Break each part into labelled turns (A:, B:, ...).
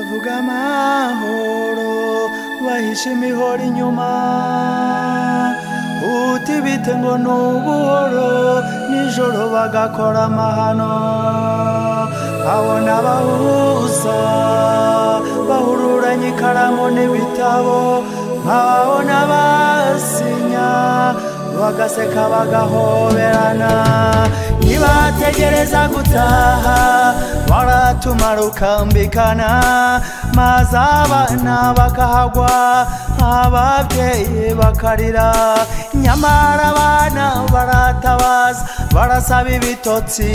A: vuga amahoro bahishima ihora inyuma uti bite ngo ni ubuhoro nijoro bagakora amahano abona abahuza bahururanye ikaramu n'ibitabo nkababona basinya bagaseka bagahoberana nibategereza gutaha baratumara ukambikana maze abana bakahagwa ababyeyi bakarira nyamara abana baratabaza barasaba ibitotsi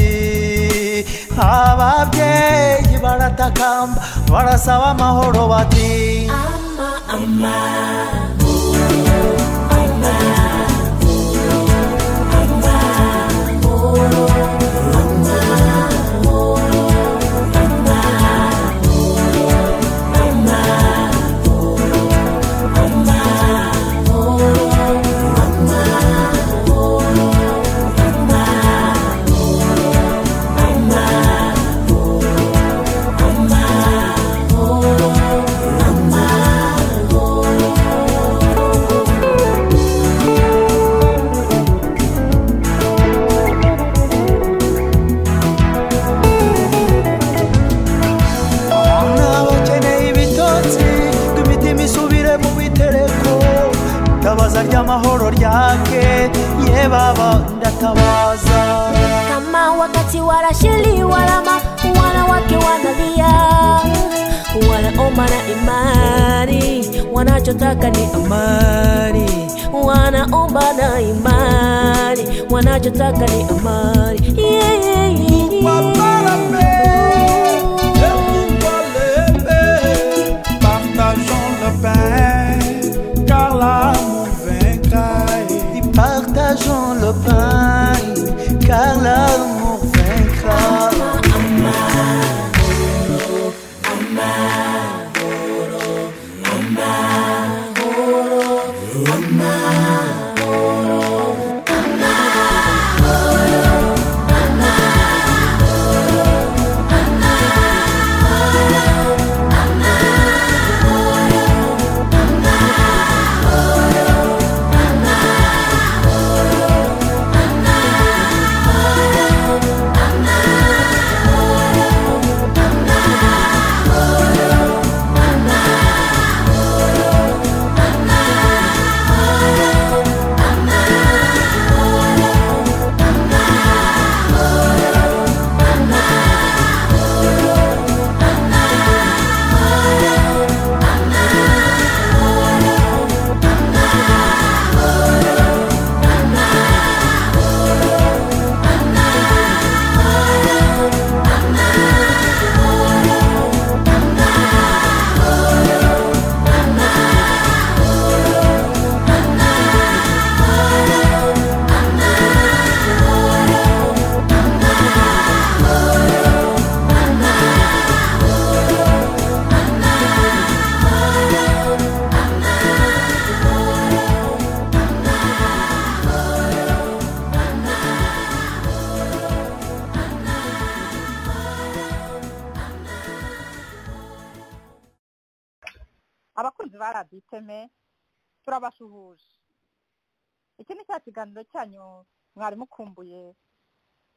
A: ababyeyi baratakamba barasaba amahoro bati
B: ama ama
A: nabakeneye ibitotsi ngo imitima isubire mu bitereko tabaza ry'amahoro ryake ye baba ndatabaza
B: kama wakati warashiliwa lama wanawake wanalia wanaomba na imani wanachotaka ni amani wanaomba na imani wanachotaka ni amani yeah, yeah, yeah.
A: Paparape, et pourquoi l'épée Partageons le pain, car l'amour vaincra. Partageons le pain, car l'amour vaincra.
C: abakunzi ba radiyo iteme turabasuhuje iki ni cya kiganiro cyanyu mwari mukumbuye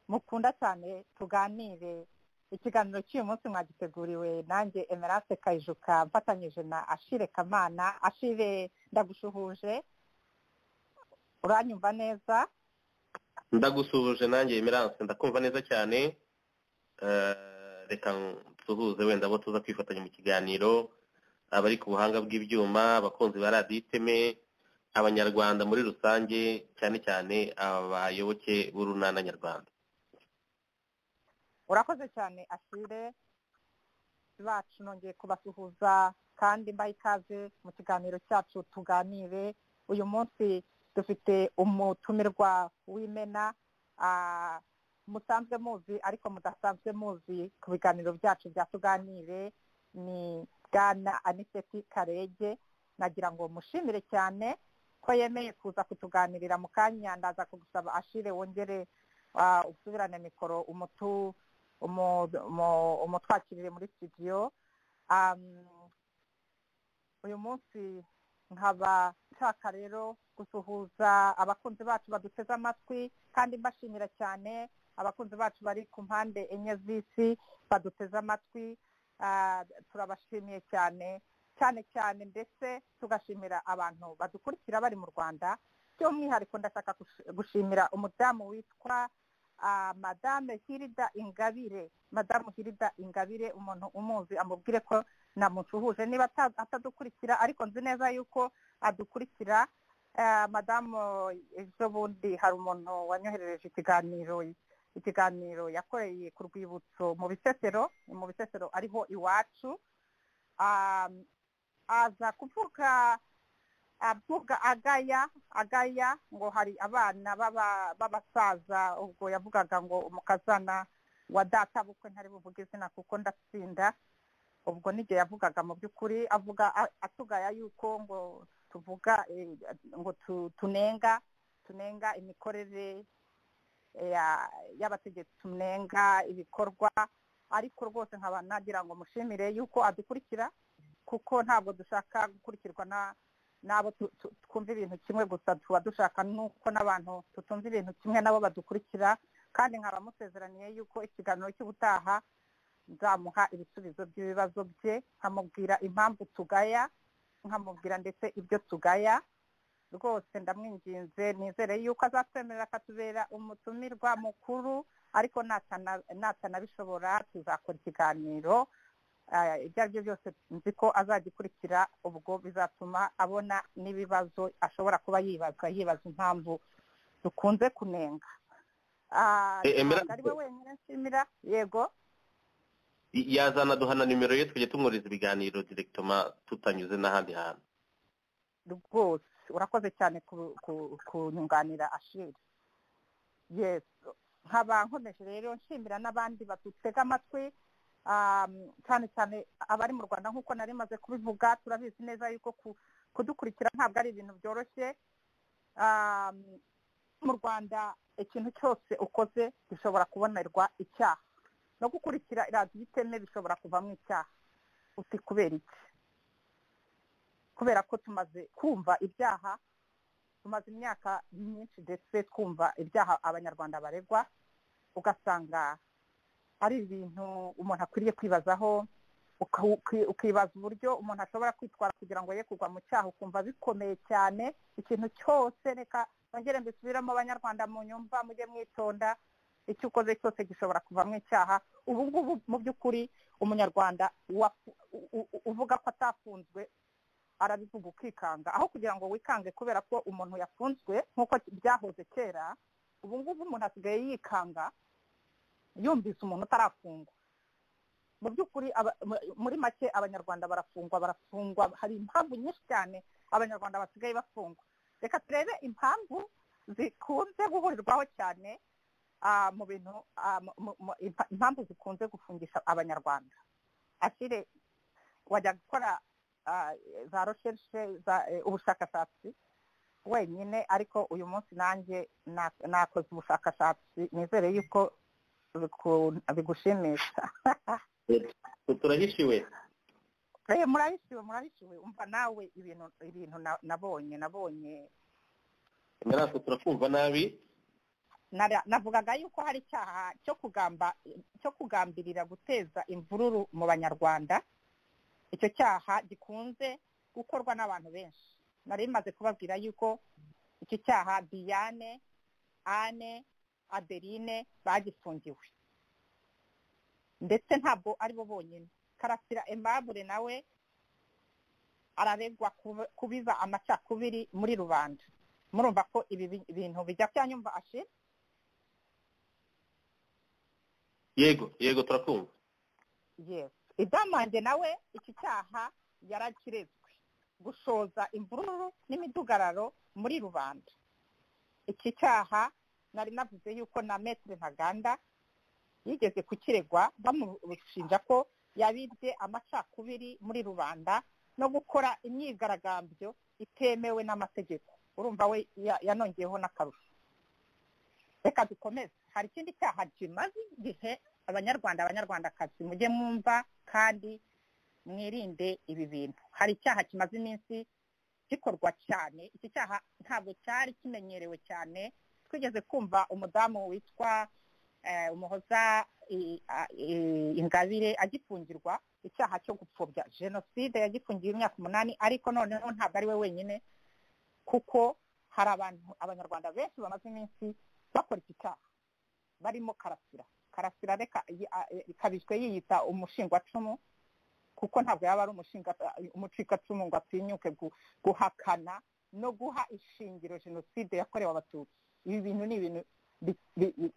C: mukunda cyane tuganire ikiganiro cy'uyu munsi mwagiteguriwe nanjye emerance kayijuka mfatanyije na ashire kamana ashire ndagushuhuje uranyumva neza
D: ndagusuhuje nanjye emerance ndakumva neza cyane Eh, reka nsuhuze wenda abo tuza kwifatanya mu kiganiro abari ku buhanga bw'ibyuma abakunzi ba radiyo iteme abanyarwanda muri rusange cyane cyane abayoboke b'urunana nyarwanda
C: urakoze cyane ashire bacu nongeye kubasuhuza kandi mbaha ikaze mu kiganiro cyacu tuganire uyu munsi dufite umutumirwa w'imena ah, musanzwe muzi ariko mudasanzwe muzi ku biganiro byacu bya tuganire ni bwana aniseti karege nagira ngo mushimire cyane ko yemeye kuza kutuganirira mu kanya ndaza kugusaba ashire wongere ah, usubirane mikoro umutu umu- umu- umutwakirire muri studio uyu munsi nkaba nshaka rero gusuhuza abakunzi bacu baduteze amatwi kandi mbashimira cyane abakunzi bacu bari ku mpande enye z'isi baduteze amatwi turabashimiye cyane cyane cyane ndetse tugashimira abantu badukurikira bari mu rwanda by'umwihariko ndashaka gushimira umudamu witwa madame hirida ingabire madamu hirida ingabire umuntu umuzi amubwire ko namusuhuje niba atadukurikira ariko nzi neza yuko adukurikira madamu ejo bundi hari umuntu wanyoherereje ikiganiro ikiganiro yakoreye ku rwibutso mu bisesero mu bisesero ariho iwacu aza kuvuga avuga agaya agaya ngo hari abana b'abasaza ubwo yavugaga ngo umukazana wa data bukwe ntari buvuge izina kuko ndatsinda ubwo n'igihe yavugaga mu by'ukuri avuga atugaya yuko ngo tuvuga ngo tunenga tunenga imikorere y'abategetsi tunenga ibikorwa ariko rwose nkaba nagira ngo mushimire yuko adukurikira kuko ntabwo dushaka gukurikirwa n'abo twumva ibintu kimwe gusa tuba dushaka nuko n'abantu tutumva ibintu kimwe nabo badukurikira kandi nkaba musezeraniye yuko ikiganiro cy'ubutaha nzamuha ibisubizo by'ibibazo bye nkamubwira impamvu tugaya nkamubwira ndetse ibyo tugaya rwose ndamwinginze nizere yuko azatwemerera akatubera umutumirwa mukuru ariko natanabishobora tuzakora ikiganiro ibyo ari byo byose nzi ko azagikurikira ubwo bizatuma abona n'ibibazo ashobora kuba yibaza yibaza impamvu dukunze kunenga ari we wenyine nshimira yego
D: yazana duhana nimero ye tujya tumwohereza ibiganiro direkitoma tutanyuze n'ahandi hantu
C: rwose urakoze cyane kunyunganira ashiri yesi nkaba nkomeje rero nshimira n'abandi badutega amatwi cyane cyane abari mu rwanda nk'uko nari maze kubivuga turabizi neza yuko kudukurikira ntabwo ari ibintu byoroshye mu rwanda ikintu cyose ukoze gishobora kubonerwa icyaha no gukurikira iradiyo iteme bishobora kuvamo icyaha uti kubera iki kubera ko tumaze kumva ibyaha tumaze imyaka myinshi ndetse twumva ibyaha abanyarwanda baregwa ugasanga ari ibintu umuntu akwiriye kwibazaho ukibaza uburyo umuntu ashobora kwitwara kugira ngo ye kugwa mu cyaha ukumva bikomeye cyane ikintu cyose reka bongere mbisubiremo abanyarwanda mu nyumva mujye mwitonda icyo ukoze cyose gishobora kuvamo icyaha ubu ngubu mu by'ukuri umunyarwanda uvuga ko atafunzwe arabivuga ukikanga aho kugira ngo wikange kubera ko umuntu yafunzwe nk'uko byahoze kera ubu ngubu umuntu asigaye yikanga yumvise umuntu utarafungwa mu by'ukuri muri make abanyarwanda barafungwa barafungwa hari impamvu nyinshi cyane abanyarwanda basigaye bafungwa reka turebe impamvu zikunze guhurirwaho cyane mu bintu impamvu zikunze gufungisha abanyarwanda ashyire wajya gukora za rosheshe ubushakashatsi wenyine ariko uyu munsi nanjye nakoze ubushakashatsi nizere yuko bigushimisha
D: turahishiwe
C: murahishiwe murahishiwe umva nawe ibintu ibintu nabonye nabonye
D: imirase turakumva nabi
C: navugaga yuko hari icyaha cyo kugamba cyo kugambirira guteza imvururu mu banyarwanda icyo cyaha gikunze gukorwa n'abantu benshi nari bimaze kubabwira yuko iki cyaha diane ane adeline bagifungiwe ndetse ntabwo ari bo bonyine karasira embabure nawe araregwa kubiba amacakubiri muri rubanda murumva ko ibi bintu bijya byanyumva ashira
D: yego yego turakumva
C: yego idamange nawe iki cyaha yarakirezwe gushoza imvururu n'imidugararo muri rubanda iki cyaha nari navuze yuko na metero ntaganda yigeze kukiregwa bamushinja ko yabibye amacakubiri muri rubanda no gukora imyigaragambyo itemewe n'amategeko urumva we yanongeyeho n'akarusho reka dukomeze hari ikindi cyaha kimaze igihe abanyarwanda abanyarwandakazi mujye mwumva kandi mwirinde ibi bintu hari icyaha kimaze iminsi gikorwa cyane iki cyaha ntabwo cyari kimenyerewe cyane twigeze kumva umudamu witwa umuhoza ingabire agifungirwa icyaha cyo gupfobya jenoside yagifungiye imyaka umunani ariko noneho ntabwo ari we wenyine kuko hari abantu abanyarwanda benshi bamaze iminsi bakora iki cyaha barimo karasira karasira reka kabiswe yiyita umushingwacumu kuko ntabwo yaba ari umucikacumu ngo atinyuke guhakana no guha ishingiro jenoside yakorewe abatutsi ibi bintu ni ibintu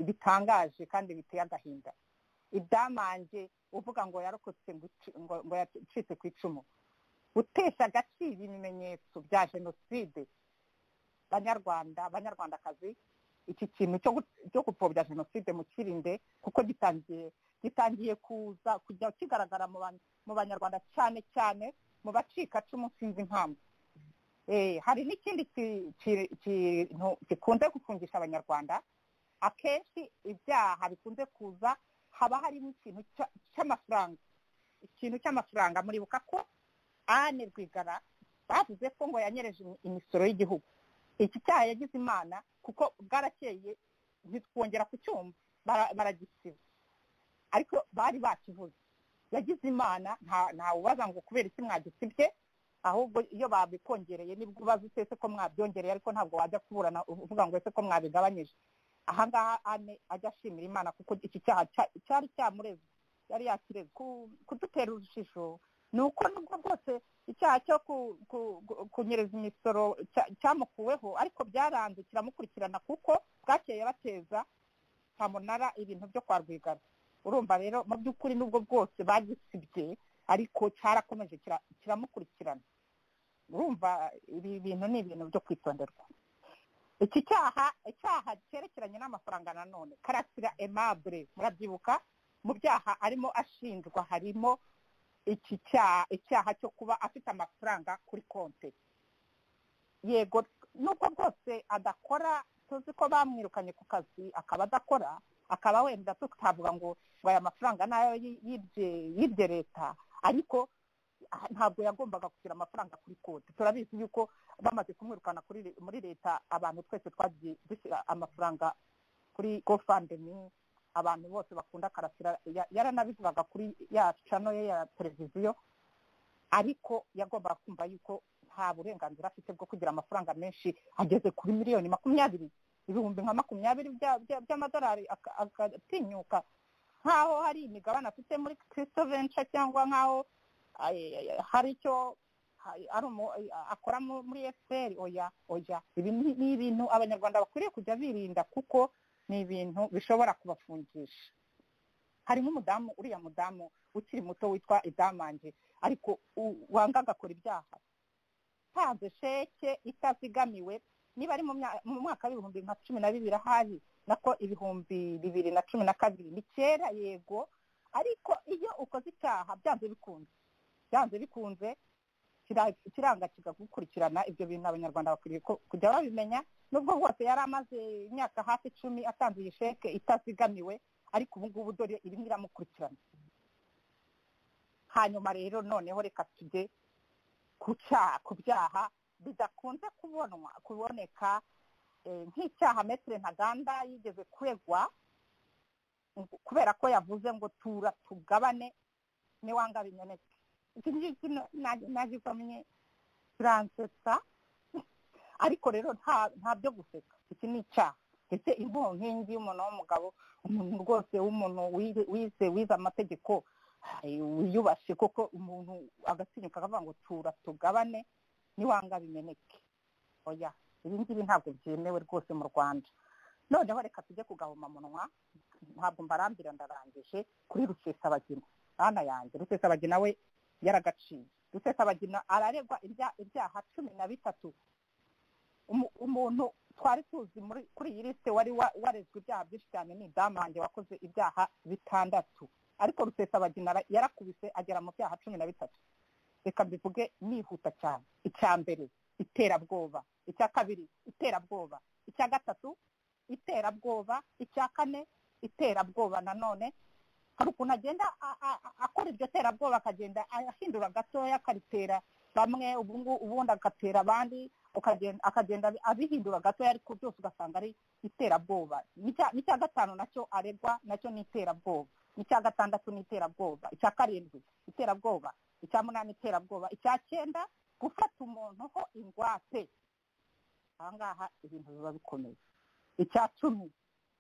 C: bitangaje kandi biteye agahinda ibyamange uvuga ngo yarokotse ngo yacitse ku icumu gutesha agaciro ibimenyetso bya jenoside banyarwanda abanyarwandakazi iki kintu cyo gupfobya jenoside mu kirinde kuko gitangiye gitangiye kuza kujya kigaragara mu banyarwanda cyane cyane mu bacikacumu sinzi impamvu hari n'ikindi kintu gikunze gufungisha abanyarwanda akenshi ibyaha bikunze kuza haba harimo ikintu cy'amafaranga ikintu cy'amafaranga muribuka ko ane rwigara bavuze ko ngo yanyereje imisoro y'igihugu iki cyaha yagize imana kuko bwarakeye ntitwongera ku cyumba baragisiba ariko bari bakivuze yagize imana ntawubaza ngo kubera iki mwagisibye ahubwo iyo babikongereye nibwo ubaza ese ko mwabyongereye ariko ntabwo wajya kuburana uvuga ngo ese ko mwabigabanyije ahangaha ane ajya ashimira imana kuko iki cyaha cyari cyamureze yari yakireze kudutera urujijo ni uko nubwo bwose icyaha cyo kunyereza imisoro cyamukuweho ariko byaranze kiramukurikirana kuko bwakeye bateza cyamunara ibintu byo kwa rwigara urumva rero mu by'ukuri nubwo bwose bagisibye ariko cyarakomeje kiramukurikirana urumva ibi bintu ni ibintu byo kwitonderwa iki cyaha icyaha cyerekeranye n'amafaranga nanone karasira emabure murabyibuka mu byaha arimo ashinjwa harimo iki cyaha icyaha cyo kuba afite amafaranga kuri konti yego nubwo bwose adakora tuzi ko bamwirukanye ku kazi akaba adakora akaba wenda tutavuga ngo ngo aya mafaranga nayo yibye leta ariko ntabwo yagombaga kugira amafaranga kuri konti turabizi yuko bamaze kumwirukana muri leta abantu twese twagiye dushyira amafaranga kuri gofandemi abantu bose bakunda karasira yaranabivugaga kuri ya cano ye ya televiziyo ariko yagombaga kumva yuko nta burenganzira afite bwo kugira amafaranga menshi ageze kuri miliyoni makumyabiri ibihumbi nka makumyabiri by'amadolari agatinyuka nk'aho hari imigabane afite muri kirisito venture cyangwa nk'aho hari icyo akora muri efuperi oya oya ibi ni ibintu abanyarwanda bakwiriye kujya birinda kuko ni ibintu bishobora kubafungisha hari nk'umudamu uriya mudamu ukiri muto witwa idamange ariko wanga agakora ibyaha ntanze sheke itazigamiwe niba ari mu mwaka w'ibihumbi nka cumi na bibiri ahari nako ibihumbi bibiri na cumi na kabiri ni kera yego ariko iyo ukoze icyaha byanze bikunze byanze bikunze kiranga kigakurikirana ibyo bintu abanyarwanda bakwiriye kujya babimenya nubwo bwose yari amaze imyaka hafi icumi atanze iyi sheke itazigamiwe ariko ubu ngubu dore irimo iramukurikirana hanyuma rero noneho reka tujye ku byaha bidakunze kubonwa kuboneka nk'icyaha metire ntaganda yigeze kuregwa kubera ko yavuze ngo tura tugabane niwanga bimeneke iki ngiki nagikomye turansetsa ariko rero nta byo guseka iki ni icyaha ndetse inkongi y'umuntu w'umugabo umuntu rwose w'umuntu wize wize amategeko wiyubashye kuko umuntu agatinyuka akavuga ngo tura tugabane niwanga bimeneke oya ibi ngibi ntabwo byemewe rwose mu rwanda noneho reka tujye kugahomamunwa ntabwo mbarambira ndarangije kuri rusesabagina hano yanjye rusesabagina we yaragaciye rusesabagina araregwa ibyaha cumi na bitatu umuntu twari tuzi kuri iyi lisite wari warezwe ibyaha byinshi cyane ni idamange wakoze ibyaha bitandatu ariko rusesabagina yarakubise agera mu byaha cumi na bitatu reka mbivuge nihuta cyane icya mbere iterabwoba icya kabiri iterabwoba icya gatatu iterabwoba icya kane iterabwoba nanone hari ukuntu agenda akora iryo terabwoba akagenda ahindura gatoya akaritera bamwe ubundi agatera abandi akagenda abihindura gatoya ariko byose ugasanga ari iterabwoba n'icya gatanu nacyo aregwa nacyo ni iterabwoba n'icya gatandatu ni iterabwoba icya karindwi iterabwoba icya munani iterabwoba icya cyenda gufata umuntu ho ingwate aha ngaha ibintu biba bikomeye icya cumi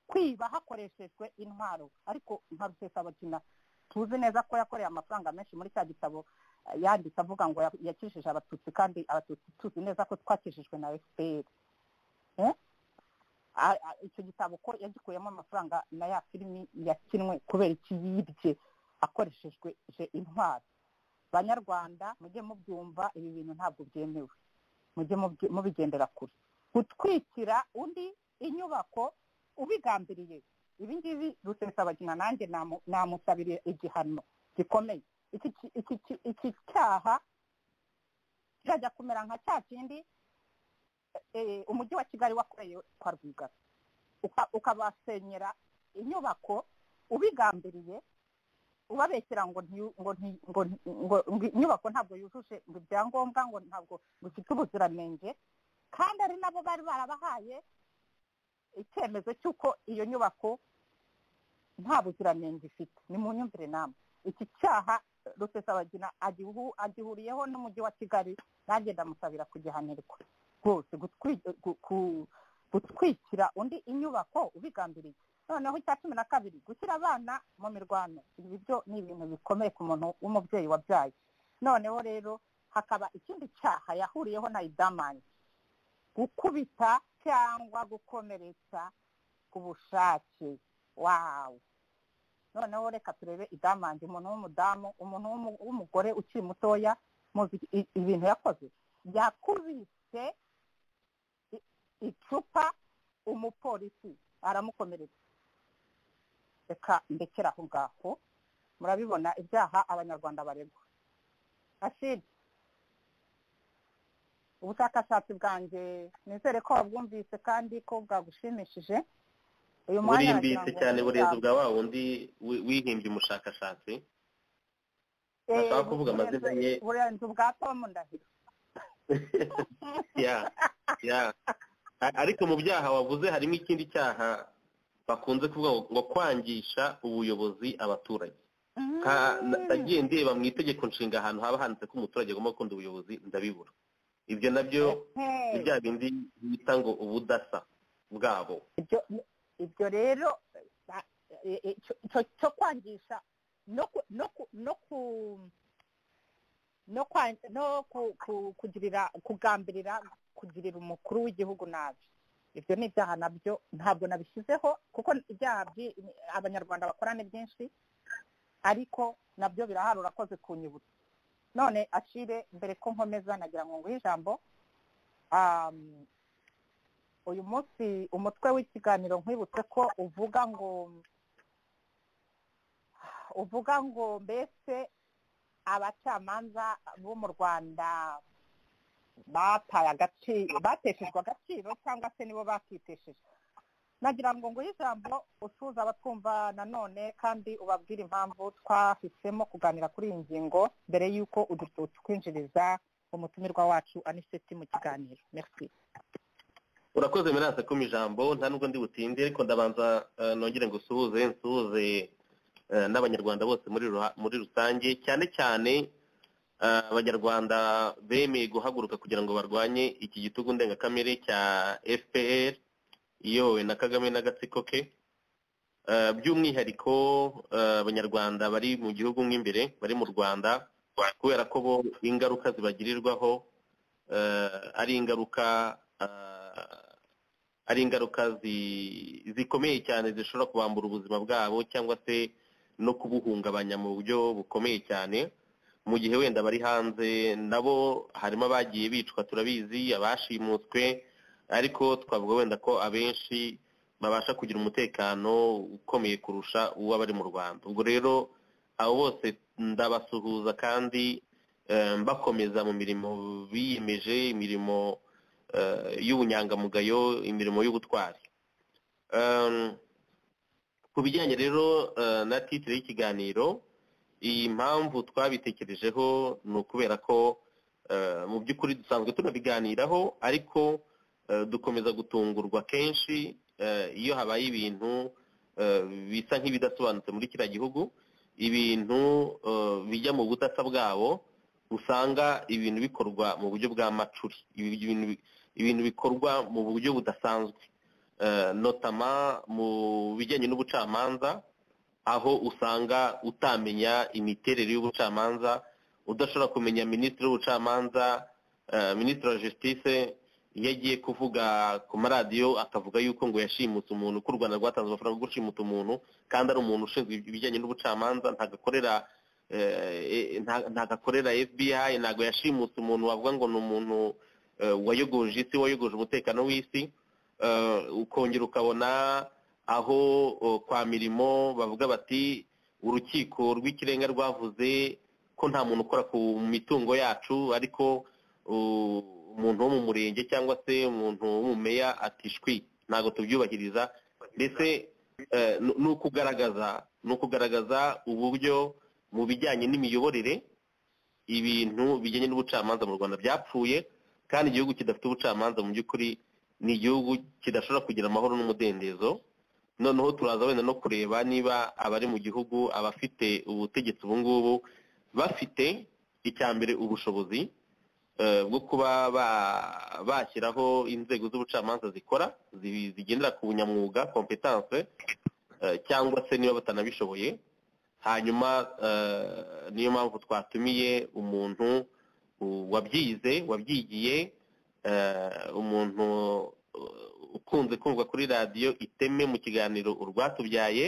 C: kwiba hakoreshejwe intwaro ariko nka rusesabagina tuzi neza ko yakoreye amafaranga menshi muri cya gitabo yanditse avuga ngo yakijije abatutsi kandi abatutsi tuzi neza ko twakijijwe na fpr icyo gitabo ko yagikuyemo amafaranga na ya filimi yakinwe kubera iki yibye akoreshejwe intwaro banyarwanda mujye mubyumva ibi bintu ntabwo byemewe mujye mubigendera kure gutwikira undi inyubako ubigambiriye ibi ngibi rusesabagina nanjye namusabiriye igihano gikomeye iki cyaha kirajya kumera nka cya kindi umujyi wa kigali wakoreye kwa rwigara ukabasenyera inyubako ubigambiriye ubabeshyira ngo inyubako ntabwo yujuje ngo ibyangombwa ngo ntabwo ifite ubuziranenge kandi ari nabo bari barabahaye icyemezo cy'uko iyo nyubako nta buziranenge ifite ni mu myumvire nama iki cyaha rusesabagina agihuriyeho n'umujyi wa kigali nanjye ndamusabira kugihanirwa rwose gutwikira undi inyubako ubigambiriye noneho icya cumi na kabiri gushyira abana mu mirwano ibi byo ni ibintu bikomeye ku muntu w'umubyeyi wabyaye noneho rero hakaba ikindi cyaha yahuriyeho na idamani gukubita cyangwa gukomeretsa ku bushake wawe noneho reka turebe idamange umuntu w'umudamu umuntu w'umugore ukiri mutoya muzi ibintu yakoze yakubise icupa umupolisi aramukomeretsa reka ndekera aho ngaho murabibona ibyaha abanyarwanda baregwa ashidi ubushakashatsi bwanjye nizere ko wabwumvise kandi ko bwagushimishije
D: uyu mwanya burimbitse cyane burezi bwa wa wundi wihimbye umushakashatsi ashaka kuvuga amazina ye
C: burenze ubwa tomu ndahiro
D: ya ya ariko mu byaha wavuze harimo ikindi cyaha bakunze kuvuga ngo kwangisha ubuyobozi abaturage nagiye ndeba mu itegeko nshinga ahantu haba handitse ko umuturage agomba gukunda ubuyobozi ndabibura ibyo nabyo ni bya bindi bita ngo ubudasa bwabo
C: ibyo rero cyo kwangisha no kugirira kugambirira kugirira umukuru w'igihugu nabi ibyo ni ibyaha nabyo ntabwo nabishyizeho kuko ibyaha abanyarwanda bakora ni byinshi ariko nabyo birahari urakoze kunyibutsa none ashire mbere ko nkomeza nagira ngo nguhe ijambo uyu munsi umutwe w'ikiganiro nkwibutse ko uvuga ngo uvuga ngo mbese abacamanza bo mu rwanda bataye agaciro bateshejwe agaciro cyangwa se nibo bakitesheje nagira ngo nguhe ijambo usuza abatwumva nanone kandi ubabwire impamvu twahisemo kuganira kuri iyi ngingo mbere y'uko utwinjiriza umutumirwa wacu aniseti mu kiganiro merci
D: urakoze miranse ko ijambo nta nubwo ndi butinde ariko ndabanza nongere ngo usuhuze nsuhuze n'abanyarwanda bose muri rusange cyane cyane abanyarwanda bemeye guhaguruka kugira ngo barwanye iki gitugu ndengakamere cya fpr iyobowe na kagame n'agatsiko ke by'umwihariko abanyarwanda bari mu gihugu nk'imbere bari mu rwanda kubera ko bo ingaruka zibagirirwaho ari ingaruka ari ingaruka zikomeye cyane zishobora kubambura ubuzima bwabo cyangwa se no kubuhungabanya mu buryo bukomeye cyane mu gihe wenda bari hanze nabo harimo abagiye bicwa turabizi abashimutswe ariko twavuga wenda ko abenshi babasha kugira umutekano ukomeye kurusha uw'abari mu rwanda ubwo rero abo bose ndabasuhuza kandi bakomeza mu mirimo biyemeje imirimo y'ubunyangamugayo imirimo y'ubutwari ku bijyanye rero na titire y'ikiganiro iyi mpamvu twabitekerejeho ni ukubera ko mu by'ukuri dusanzwe tunabiganiraho ariko dukomeza gutungurwa kenshi iyo habaye ibintu bisa nk'ibidasobanutse muri kiriya gihugu ibintu bijya mu budasa bwabo usanga ibintu bikorwa mu buryo bwa macuri ibintu bikorwa mu buryo budasanzwe notama mu bijyanye n'ubucamanza aho usanga utamenya imiterere y'ubucamanza udashobora kumenya minisitiri w'ubucamanza minisitiri wa jisitise iyo agiye kuvuga ku maradiyo akavuga yuko ngo yashimutse umuntu ko u rwanda rwatanze amafaranga yo gushimuta umuntu kandi ari umuntu ushinzwe ibijyanye n'ubucamanza ntagakorera ntagakorera fbi ntabwo yashimutse umuntu wavuga ngo ni umuntu wayogoje isi wayogoje umutekano w'isi ukongera ukabona aho kwa mirimo bavuga bati urukiko rw'ikirenga rwavuze ko nta muntu ukora ku mitungo yacu ariko umuntu wo mu murenge cyangwa se umuntu w'umumeya atishwi ntabwo tubyubahiriza ndetse ni ukugaragaza ni ukugaragaza uburyo mu bijyanye n'imiyoborere ibintu bijyanye n'ubucamanza mu rwanda byapfuye kandi igihugu kidafite ubucamanza mu by'ukuri ni igihugu kidashobora kugira amahoro n'umudendezo noneho turaza wenda no kureba niba abari mu gihugu abafite ubutegetsi ubu ngubu bafite icya mbere ubushobozi bwo kuba bashyiraho inzego z'ubucamanza zikora zigendera ku bunyamwuga kompetanse cyangwa se niba batanabishoboye hanyuma niyo mpamvu twatumiye umuntu wabyize wabyigiye umuntu ukunze kumva kuri radiyo iteme mu kiganiro urwatubyaye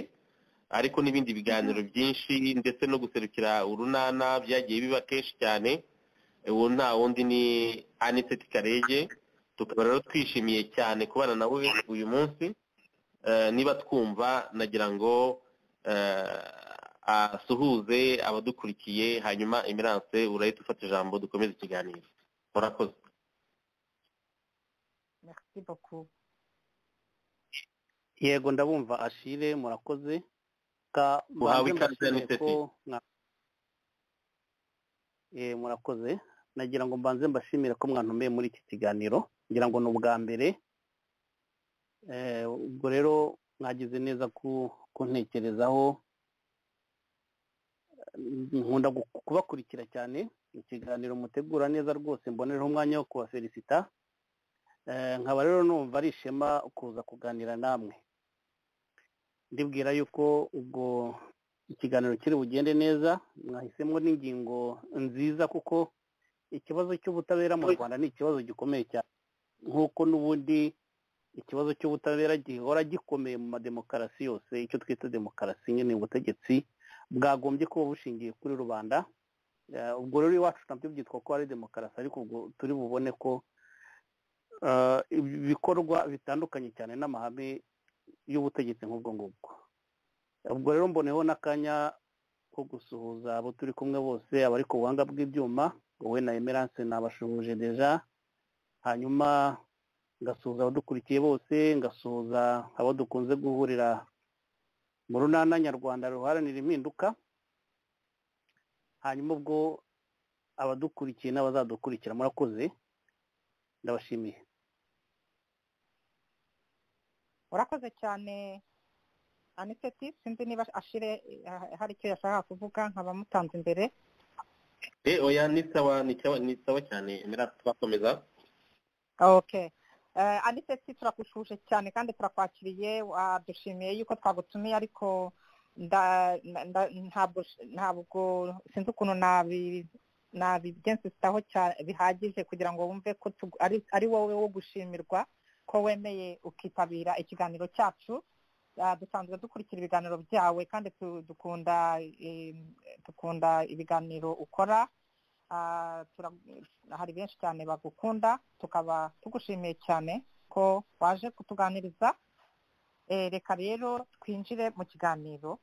D: ariko n'ibindi biganiro byinshi ndetse no guserukira urunana byagiye biba kenshi cyane ubu nta wundi ni aniseti karege tukaba rero twishimiye cyane kubana nawe uyu munsi niba twumva nagira ngo asuhuze abadukurikiye hanyuma emerance urahita ufata ijambo dukomeze ikiganiro murakoze
E: yego ndabumva ashire murakoze
D: uhawe ikaze n'iteti
E: murakoze nagira ngo mbanze mbashimire ko mwantumeye muri iki kiganiro ngira ngo ni ubwa mbere ubwo rero mwagize neza kuntekerezaho nkunda kubakurikira cyane ikiganiro mutegura neza rwose mbonereho umwanya wo kubafelisita nkaba rero numva ari ishema kuza kuganira namwe ndibwira yuko ubwo ikiganiro kiri bugende neza mwahisemo n'ingingo nziza kuko ikibazo cy'ubutabera mu rwanda ni ikibazo gikomeye cyane nk'uko n'ubundi ikibazo cy'ubutabera gihora gikomeye mu mademokarasi yose icyo twita demokarasi nyine ubutegetsi bwagombye kuba bushingiye kuri rubanda ubwo rero iwacu nabyo byitwa ko ari demokarasi ariko ubwo turi bubone ko ibikorwa bitandukanye cyane n'amahame y'ubutegetsi nk'ubwo ngubwo ubwo rero mboneho n'akanya ko gusuhuza abo turi kumwe bose abari ku buhanga bw'ibyuma wowe na emerance nabashuhuje deja hanyuma ngasuhuza abadukurikiye bose ngasuhuza abo dukunze guhurira mu runana nyarwanda ruharanira impinduka hanyuma ubwo abadukurikiye n'abazadukurikira murakoze ndabashimiye
C: urakoze cyane aniseti sinzi niba ashire hari icyo yashakaga kuvuga nkaba mutanze imbere
D: oya ni sawa ni sawa cyane twakomeza
C: oke aniseti turagushuje cyane kandi turakwakiriye wadushimiye yuko twagutumiye ariko ntabwo sinzi ukuntu nabigenzitaho bihagije kugira ngo wumve ko ari wowe wo gushimirwa ko wemeye ukitabira ikiganiro cyacu dusanzwe dukurikira ibiganiro byawe kandi dukunda dukunda ibiganiro ukora hari benshi cyane bagukunda tukaba tugushimiye cyane ko waje kutuganiriza reka rero twinjire mu kiganiro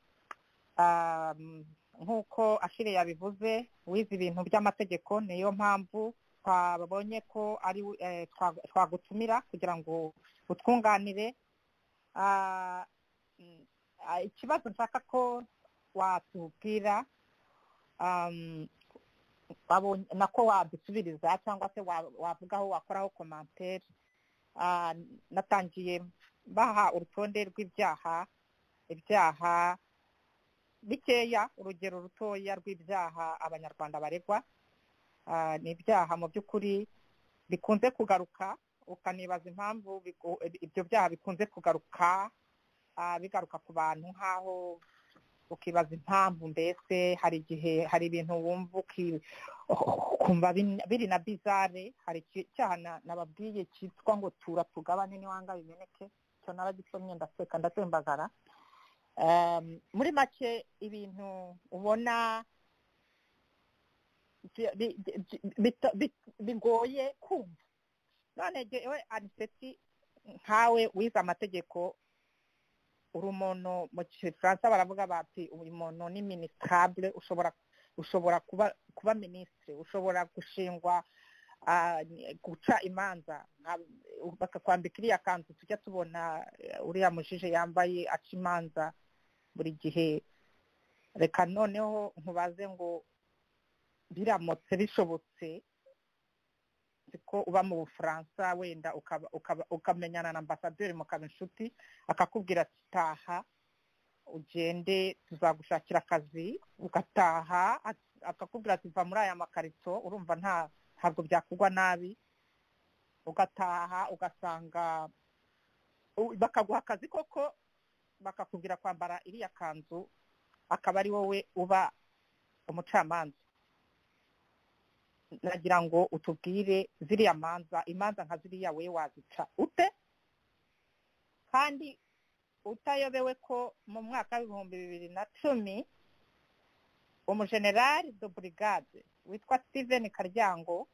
C: nk'uko ashire yabivuze wize ibintu by'amategeko niyo mpamvu twabonye ko ari twagutumira kugira ngo utwunganire ah, ikibazo nshaka ko watubwira um, wabonye- nako wadusubiriza cyangwa se wa- wavuga aho wakoraho komantere Ah, natangiye baha urutonde rw'ibyaha ibyaha bikeya urugero rutoya rw'ibyaha abanyarwanda baregwa Ah, ni ibyaha mu by'ukuri bikunze kugaruka ukanibaza impamvu bigo- ibyo byaha bikunze kugaruka ah, bigaruka ku bantu nk'aho ukibaza impamvu mbese hari igihe hari ibintu wumva uki- ukumva bin- biri na bizare hari iki- icyaha na- nababwiye cyitwa ngo tura tugabane niwanga bimeneke icyo naragikomye ndaseka ndatembagara Em, muri make ibintu ubona bi- bi- bi- bito- bi- bigoye kumva none jewe aniseti nkawe wize amategeko uri umuntu mu gifaransa baravuga bati uyu muntu ni minisitable ushobora ushobora kuba kuba minisitiri ushobora gushingwa ah, ni- guca imanza nka- bakakwambika iriya kanzu tujya tubona eh, uriya mujije yambaye aca imanza buri gihe reka noneho nkubaze ngo biramutse bishobotse ko uba mu bufaransa wenda ukaba- ukaba- ukamenyana na ambasaderi mukaba inshuti akakubwira ati taha ugende tuzagushakira akazi ugataha at- akakubwira ati va muri aya makarito urumva nta ntabwo byakugwa nabi ugataha ugasanga u- bakaguha akazi koko bakakubwira kwambara iriya kanzu akaba ari wowe uba umucamanza nagira ngo utubwire ziriya manza imanza nka ziriya we wazica ute kandi utayobewe ko mu mwaka w'ibihumbi bibiri na cumi umujenerali do burigade witwa steven karyango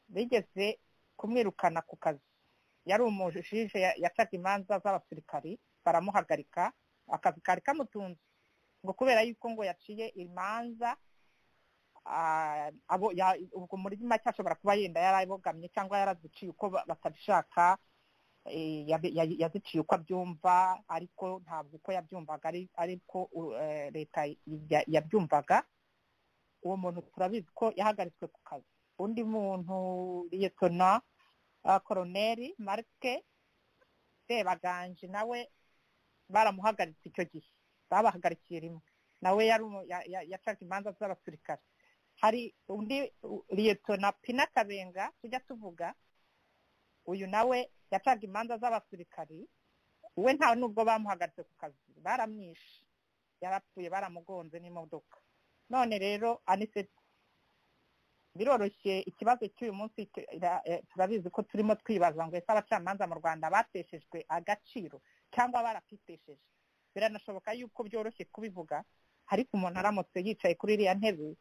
C: bigeze kumwirukana ku kazi yari umujije ya- yacaga imanza z'abasirikari baramuhagarika akazi kari kamutunze ngo kubera yuko ngo yaciye imanza ah, abo ya- ubwo muri make ashobora kuba yenda yarabogamye cyangwa yaraziciye uko ba- batabishaka eh, yabe- ya- yaziciye uko abyumva ariko ntabwo uko yabyumvaga ari ariko u- eh, leta ya- yabyumvaga uwo muntu turabizi ko yahagaritswe ku kazi undi muntu liyetona ah, koroneri marike sebaganje nawe baramuhagaritse icyo gihe babahagarikiye rimwe nawe yari umu- ya- ya- yacaga imanza z'abasirikare hari undi u- liyetona pina kabenga tujya tuvuga uyu nawe yacaga imanza z'abasirikari we nta nubwo bamuhagaritse ku kazi baramwishe yarapfuye baramugonze n'imodoka none rero aniseti biroroshye ikibazo cy'uyu munsi tu- ra- eh, turabizi ko turimo twibaza ngo ese abacamanza mu rwanda bateshejwe agaciro cyangwa barakitesheje biranashoboka yuko byoroshye kubivuga ariko umuntu aramutse yicaye kuri iriya ntebe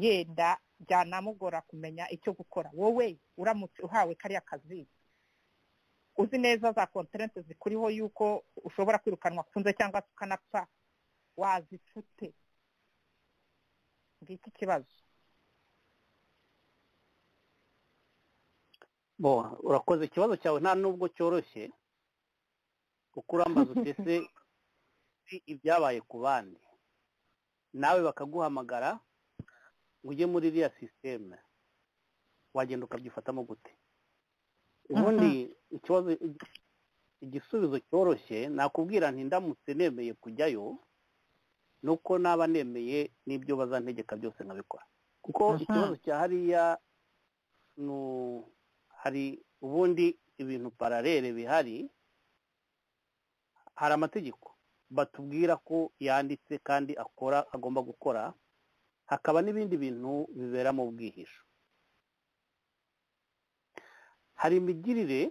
C: yenda byanamugora kumenya icyo gukora wowe uramutse uhawe kariya kazi uzi neza za konterente zikuriho yuko ushobora kwirukanwa kunze cyangwa se ukanapfa wazifite ngiki ikibazo
E: bo urakoze ikibazo cyawe nta nubwo cyoroshye kuko urambaza utese ibyabaye ku bandi nawe bakaguhamagara ngo ujye muri iriya sisiteme wagenda ukabyifatamo gute ubundi ikibazo igisubizo cyoroshye nakubwira nti ndamutse nemeye kujyayo nuko naba nemeye n'ibyo bazantegeka byose nkabikora kuko
C: Aha.
E: ikibazo cya hariya ni u- hari ubundi ibintu pararere bihari hari amategeko batubwira ko yanditse kandi akora agomba gukora hakaba n'ibindi bintu bibera mu bwihisho hari imigirire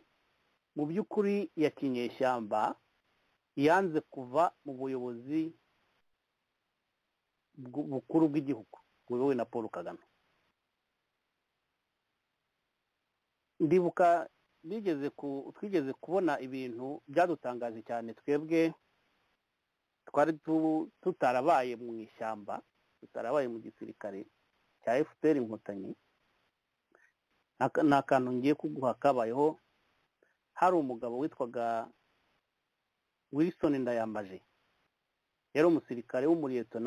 E: mu by'ukuri ya kinyeshyamba yanze kuva mu buyobozi bw- bukuru bw'igihugu buyobowe na paul kagame ndibuka nigeze ku twigeze kubona ibintu byadutangaje cyane twebwe twari tu- tutarabaye mu ishyamba tutarabaye mu gisirikare cya fpr inkotanyi Aka- ni akantu ngiye kuguha kabayeho hari umugabo witwaga wilson ndayambaje yari umusirikare w'umuriyeto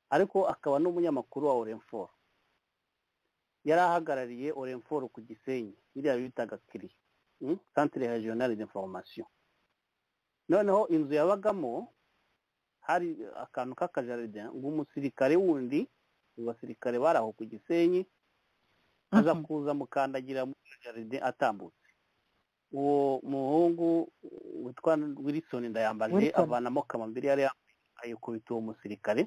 E: ariko akaba n'umunyamakuru wa orenforo yari ahagarariye orenforo ku gisenyi biriya bitaga kiri santire regionale d'information noneho inzu yabagamo hari akantu k'akajaride ngo umusirikare wundi mu basirikare bari aho ku gisenyi aza kuza mukandagira muri jaride atambutse uwo muhungu witwa wilson ndayambaje avanamo kamambiri yari ayikubita uwo musirikare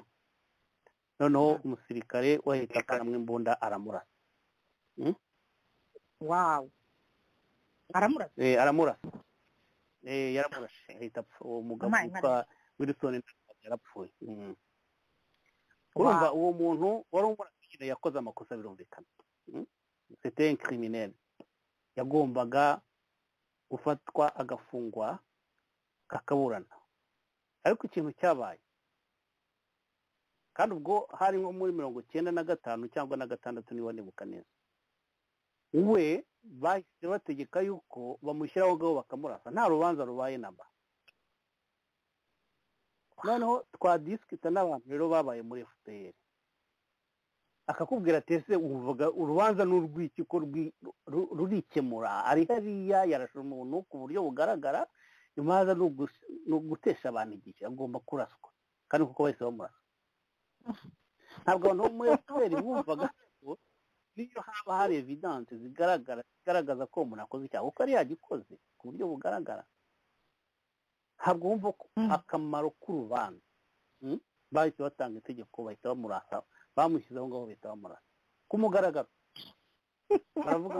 E: noneho umusirikare wahita akanamwe imbunda aramurasa
C: wawu aramurasa
E: aramurasa yaramurashe ahita apfa uwo mugabo witwa wilson yarapfuye urumva uwo muntu wari umurasire yakoze amakosa birumvikana sete nkirimineri yagombaga gufatwa agafungwa kakaburana ariko ikintu cyabaye kandi ubwo hari nko muri mirongo icyenda na gatanu cyangwa na gatandatu niba nibuka neza we bahise bategeka yuko bamushyiraho ngaho bakamurasa nta rubanza rubaye namba noneho twadisikita n'abantu rero babaye muri fpr akakubwira ati ese uvuga urubanza n'urw'iki ko rurikemura ari hariya yarashe umuntu ku buryo bugaragara imanza ni ugutesha abantu igihe agomba kuraswa kandi kuko bahise bamurasa ntabwo abantu bo muri fpr bumvaga ko niyo haba hari evidanse zigaragara zigaragaza ko umuntu akoze icyaha kuko ari yagikoze ku buryo bugaragara ntabwo wumva akamaro k'urubanza bahise batanga itegeko bahita bamurasa bamushyizeho ngaho bahita bamurasa ku mugaragaro baravuga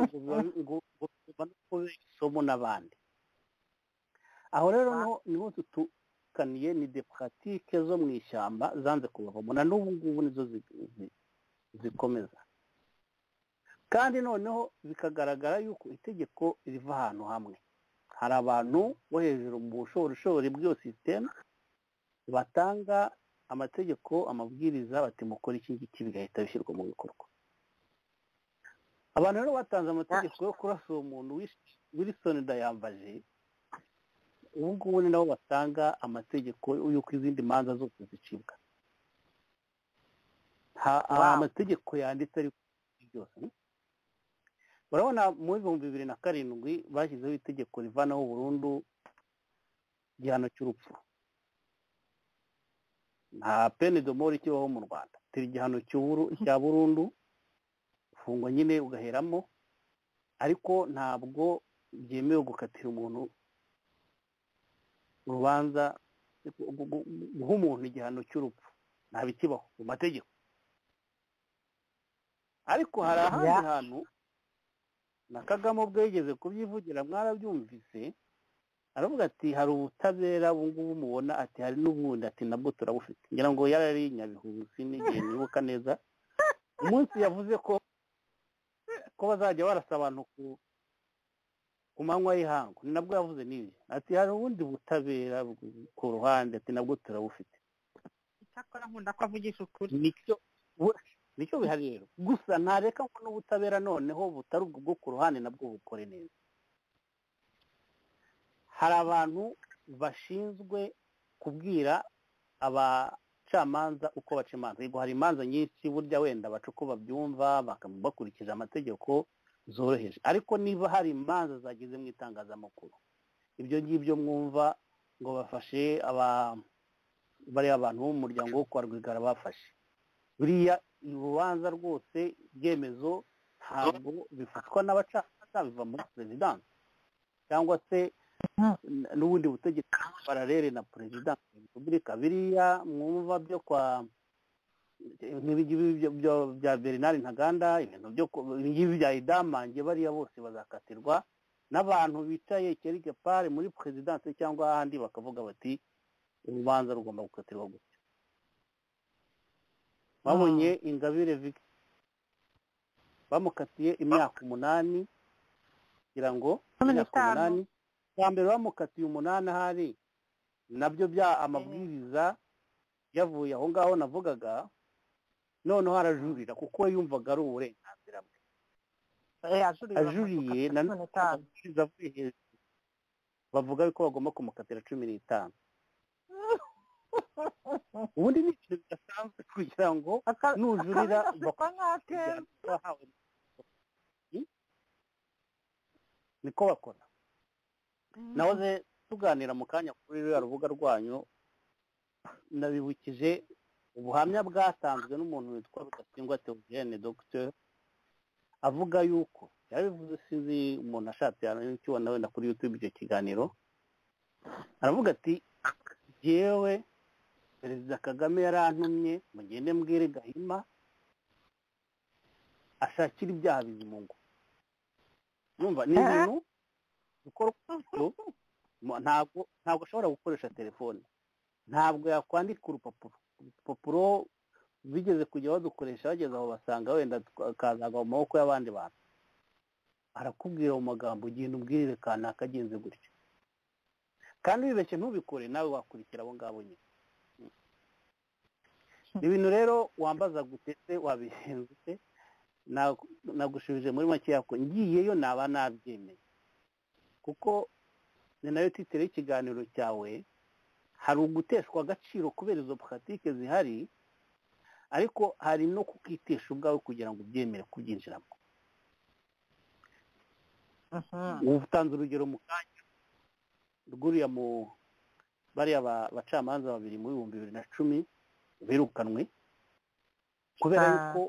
E: ngo biba isomo n'abandi aho rero niho dutukaniye ni depuratike zo mu ishyamba zanze kubavamo na n'ubu ngubu nizo zikomeza kandi noneho bikagaragara yuko itegeko riva ahantu hamwe hari abantu bo hejuru mu bushorishori bw'iyo sisiteme batanga amategeko amabwiriza bati mukora iki ngiki bigahita bishyirwa mu bikorwa abantu rero batanze amategeko yo kurasa uwo muntu wirisoni ndayambaje ubu ngubu ni nabo batanga amategeko y'uko izindi manza zose zicibwa hari amategeko yanditse ariko byose urabona mu bihumbi bibiri na karindwi bashyizeho itegeko rivanaho burundu igihano cy'urupfu nta pene domoro ikibaho mu rwanda turi igihano cya burundu ufungwa nyine ugaheramo ariko ntabwo byemewe gukatira umuntu urubanza guha umuntu igihano cy'urupfu ntabikibaho mu mategeko ariko hari ahandi hantu na kagame ubwo yigeze kubyivugira mwarabyumvise aravuga ati hari ubutabera ngubu mubona ati hari n'ubundi ati nabwo turabufite ngira ngo yari ari nyabihu n'igihe nibuka neza umunsi yavuze ko ko bazajya barasa abantu ku manywa y'ihangu ni nabwo yavuze n'ibi ati hari ubundi butabera ku ruhande ati nabwo turabufite
C: icyakora nkunda ko avugisha ukuri
E: nicyo bihari rero gusa ntareka ngo n'ubutabera noneho butari ubwo bwo ku ruhande nabwo bukore neza hari abantu bashinzwe kubwira abacamanza uko baca imanza yego hari imanza nyinshi burya wenda baca uko babyumva bakurikije amategeko zoroheje ariko niba hari imanza zageze mu itangazamakuru ibyo ngibyo mwumva ngo bafashe bariya abantu bo mu muryango wo kwa rwigara bafashe buriya urubanza rwose ibyemezo ntabwo bifatwa n'abacamanza biva muri perezidansi cyangwa se n'ubundi butegetsi bararere na perezidansi ya repubulika biriya mwumva byo kwa bya bernard ntaganda ibintu byo ibingibi bya idamange bariya bose bazakatirwa n'abantu bicaye kerike pare muri perezidansi cyangwa ahandi bakavuga bati urubanza rugomba gukatirwa gutya babonye ingabire bamukatiye imyaka umunani kugira ngo imyaka umunani bwa mbere bamukatiye umunani ahari nabyo bya amabwiriza yavuye aho ngaho navugaga noneho arajurira kuko yumvaga ari uburenganzira bwe ajuriye na none avuye hejuru bavuga yuko bagomba kumukatira cumi n'itanu ubundi ni ikintu bidasanzwe kugira ngo nujurira wahawe niko bakora nahoze tuganira mu kanya kuri ruriya rubuga rwanyu nabibukije ubuhamya bwatanzwe n'umuntu witwa rudasingwa teogene dogiteri avuga yuko yarabivuze sinzi umuntu ashatse yakibona wenda kuri yutube icyo kiganiro aravuga ati yewe perezida kagame yarantumye mugende mbwire gahima ashakira ibyaha bizimungu yumva ni ibintu ntabwo ntabwo ashobora gukoresha telefone ntabwo yakwandika urupapuro urupapuro bigeze kujya badukoresha bageze aho basanga wenda akazagwa mu maboko y'abandi bantu arakubwira mu magambo ugenda ubwirire kanaka agenze gutya kandi wibeshye ntubikore nawe wakurikira abo ngabo nyine ibintu rero wambaza gutetse wabihenze se nagushubije muri make yako ngiyeyo naba nabyemeye kuko ni nayo titire y'ikiganiro cyawe hari uguteshwa agaciro kubera izo puratike zihari ariko hari no kukitesha ubwawe kugira ngo ubyemere kubyinjiramo utanze urugero mu kanya rwuriya mu bariya bacamanza babiri mu bihumbi bibiri na cumi birukanwe kubera yuko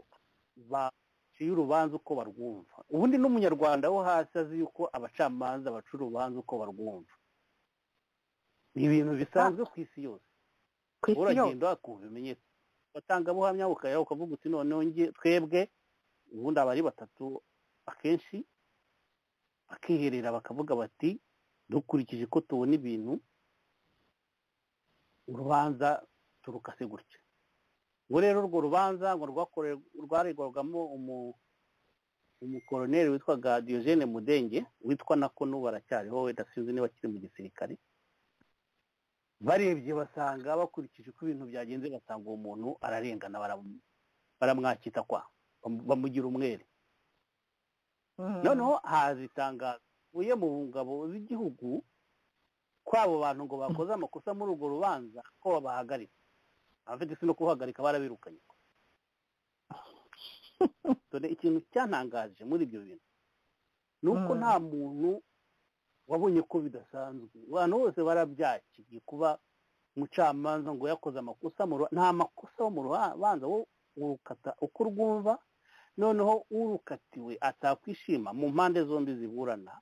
E: baciye urubanza uko barwumva ubundi n'umunyarwanda wo hasi azi yuko abacamanza baca urubanza uko barwumva ni ibintu bisanzwe ku isi yose uragenda wakumva ibimenyetso batanga buhamya ukajya ukavuga uti noneho nge twebwe ubundi aba ari batatu akenshi bakiherera bakavuga bati dukurikije ko tubona ibintu urubanza turukase gutya ngo rero urwo rubanza ngo rwaregwagamo umukoroneri witwaga Diogene mudenge witwa nako n'ubu aracyariho wenda sinzi niba akiri mu gisirikare barebye basanga bakurikije uko ibintu byagenze basanga uwo muntu ararengana baramwakita kwa bamugira umwere noneho haza itangazo uvuye mu ngabo z'igihugu ko abo bantu ngo bakoze amakosa muri urwo rubanza ko babahagaritse abafite isi no kuhagarika barabirukanye dore ikintu cyantangaje muri ibyo bintu ni uko nta muntu wabonye ko bidasanzwe abantu bose barabyakiye kuba umucamanza ngo yakoze amakosa nta makosa wo mu rubanza wo urukata uko urwumva noneho urukatiwe atakwishima mu mpande zombi ziburana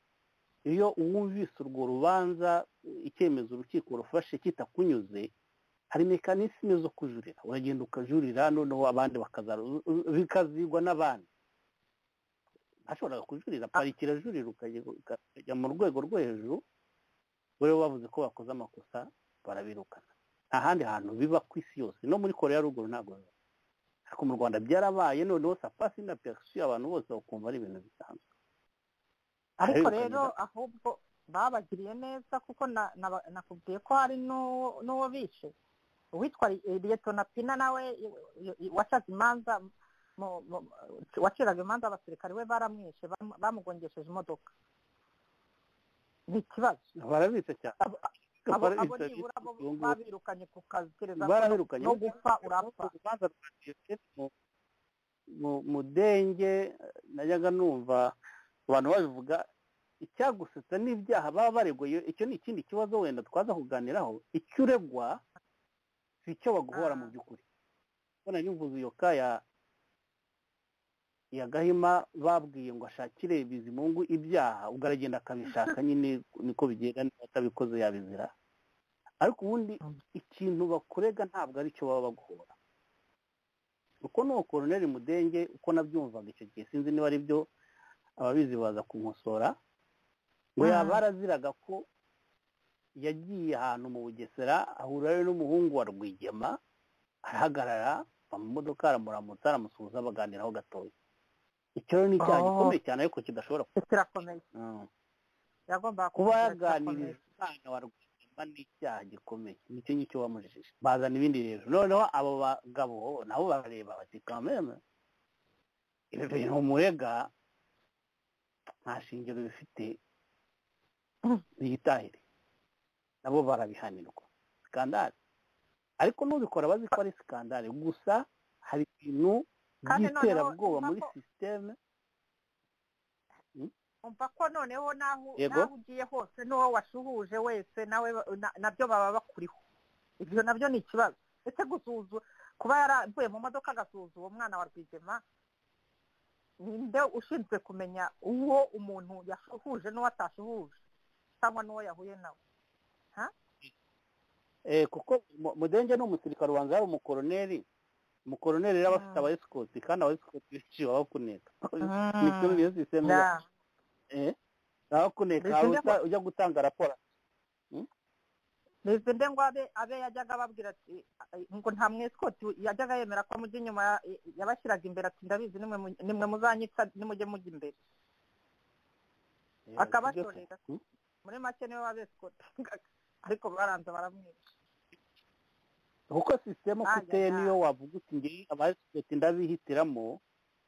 E: iyo wumvise urwo rubanza icyemezo urukiko rufashe kitakunyuze hari mekanisme zo kujurira uragenda ukajurira noneho abandi bikazigwa n'abandi ashobora kujurira parike irajurira ukajya mu rwego rwo hejuru buriya bavuze ko bakoze amakosa barabirukana nta handi hantu biba ku isi yose no muri korea ruguru ntabwo ariko mu rwanda byarabaye noneho sapasi na piyakisi abantu bose bakumva ari ibintu bisanzwe
C: ariko rero ahubwo babagiriye neza kuko nakubwiye ko hari n'uwo bishe uwitwa liyetona pina nawe wacaga imanza waciraga imanza abasirikare we baramwishe bamugongesheje imodoka ni ikibazo
E: barabitse cyane
C: abo nibura bo babirukanye ku kazi kereza no gupfa urapfa
E: mudenge najyaga numva abantu babivuga icyagusetsa n'ibyaha baba bareguye icyo ni ikindi kibazo wenda twaza kuganiraho icyo uregwa si icyo baguhora mu by'ukuri ubona yuzuye iyo kaya ya gahima babwiye ngo ashakire bizimungu ibyaha ubwo aragenda akabishaka nyine niko bigenda niba atabikoze yabizira ariko ubundi ikintu bakurega ntabwo ari cyo baba baguhora uko ni uwo mudenge uko nabyumvaga icyo gihe sinzi niba ari byo ababizi baza kumosora ngo yaba araziraga ko yagiye ahantu mu bugesera ahura n'umuhungu wa rwigema arahagarara mu modoka aramuramutsa aramusuhuza baganiraho gatoya icyo ni icyaha gikomeye cyane ariko kidashobora kuba yaganiriza umwana wa rwigema ni icyaha gikomeye nicyo ngicyo bamujijije bazana ibindi rero noneho abo bagabo nabo barareba bati kameme ibi bintu murega nta shingiro bifite biyitahire nabo barabihanirwa sikandari ariko n'ubikora bazi ko ari sikandari gusa hari ibintu
C: Kandi noneho
E: by'iterabwoba muri
C: impako-
E: sisiteme
C: umva ko noneho naho
E: Yego.
C: naho ugiye hose n'uwo washuhuje wese nawe na- nabyo baba bakuriho ibyo nabyo ni ikibazo ese gusuzu kuba yaravuye mu modoka agasuhuza uwo mwana wa rwigema ninde ushinzwe kumenya uwo umuntu yashuhuje n'uwo atashuhuje cyangwa n'uwo yahuye nawe
E: Eh, kuko mu- mudenge ni umusirikare wanjye yari umukoroneri umukoroneri rero aba
C: Mm.
E: afite abayesikoti kandi abayesikoti benshi baba bakuneka nibyo niyo sisiteme
C: Da.
E: baba bakuneka
C: Mbese njya
E: uta- ujya gutanga raporo
C: Mbese nde ngo abe abe yajyaga ababwira ati "Ay, ngo nta mwesikoti yajyaga yemera ko amujya inyuma ya- yabashyiraga imbere ati ndabizi nimwe mu- nimwe muzanyica nimujye mujya imbere
E: Eh, sibyo se?
C: akabatorera
E: Hmm?
C: muri make niwe wabesikoti ariko baranza baramwica
E: kuko sisiteme uko
C: Ajya,
E: iteye
C: ajya.
E: niyo wavuga uti ngiyi abayesikoti ndabihitiramo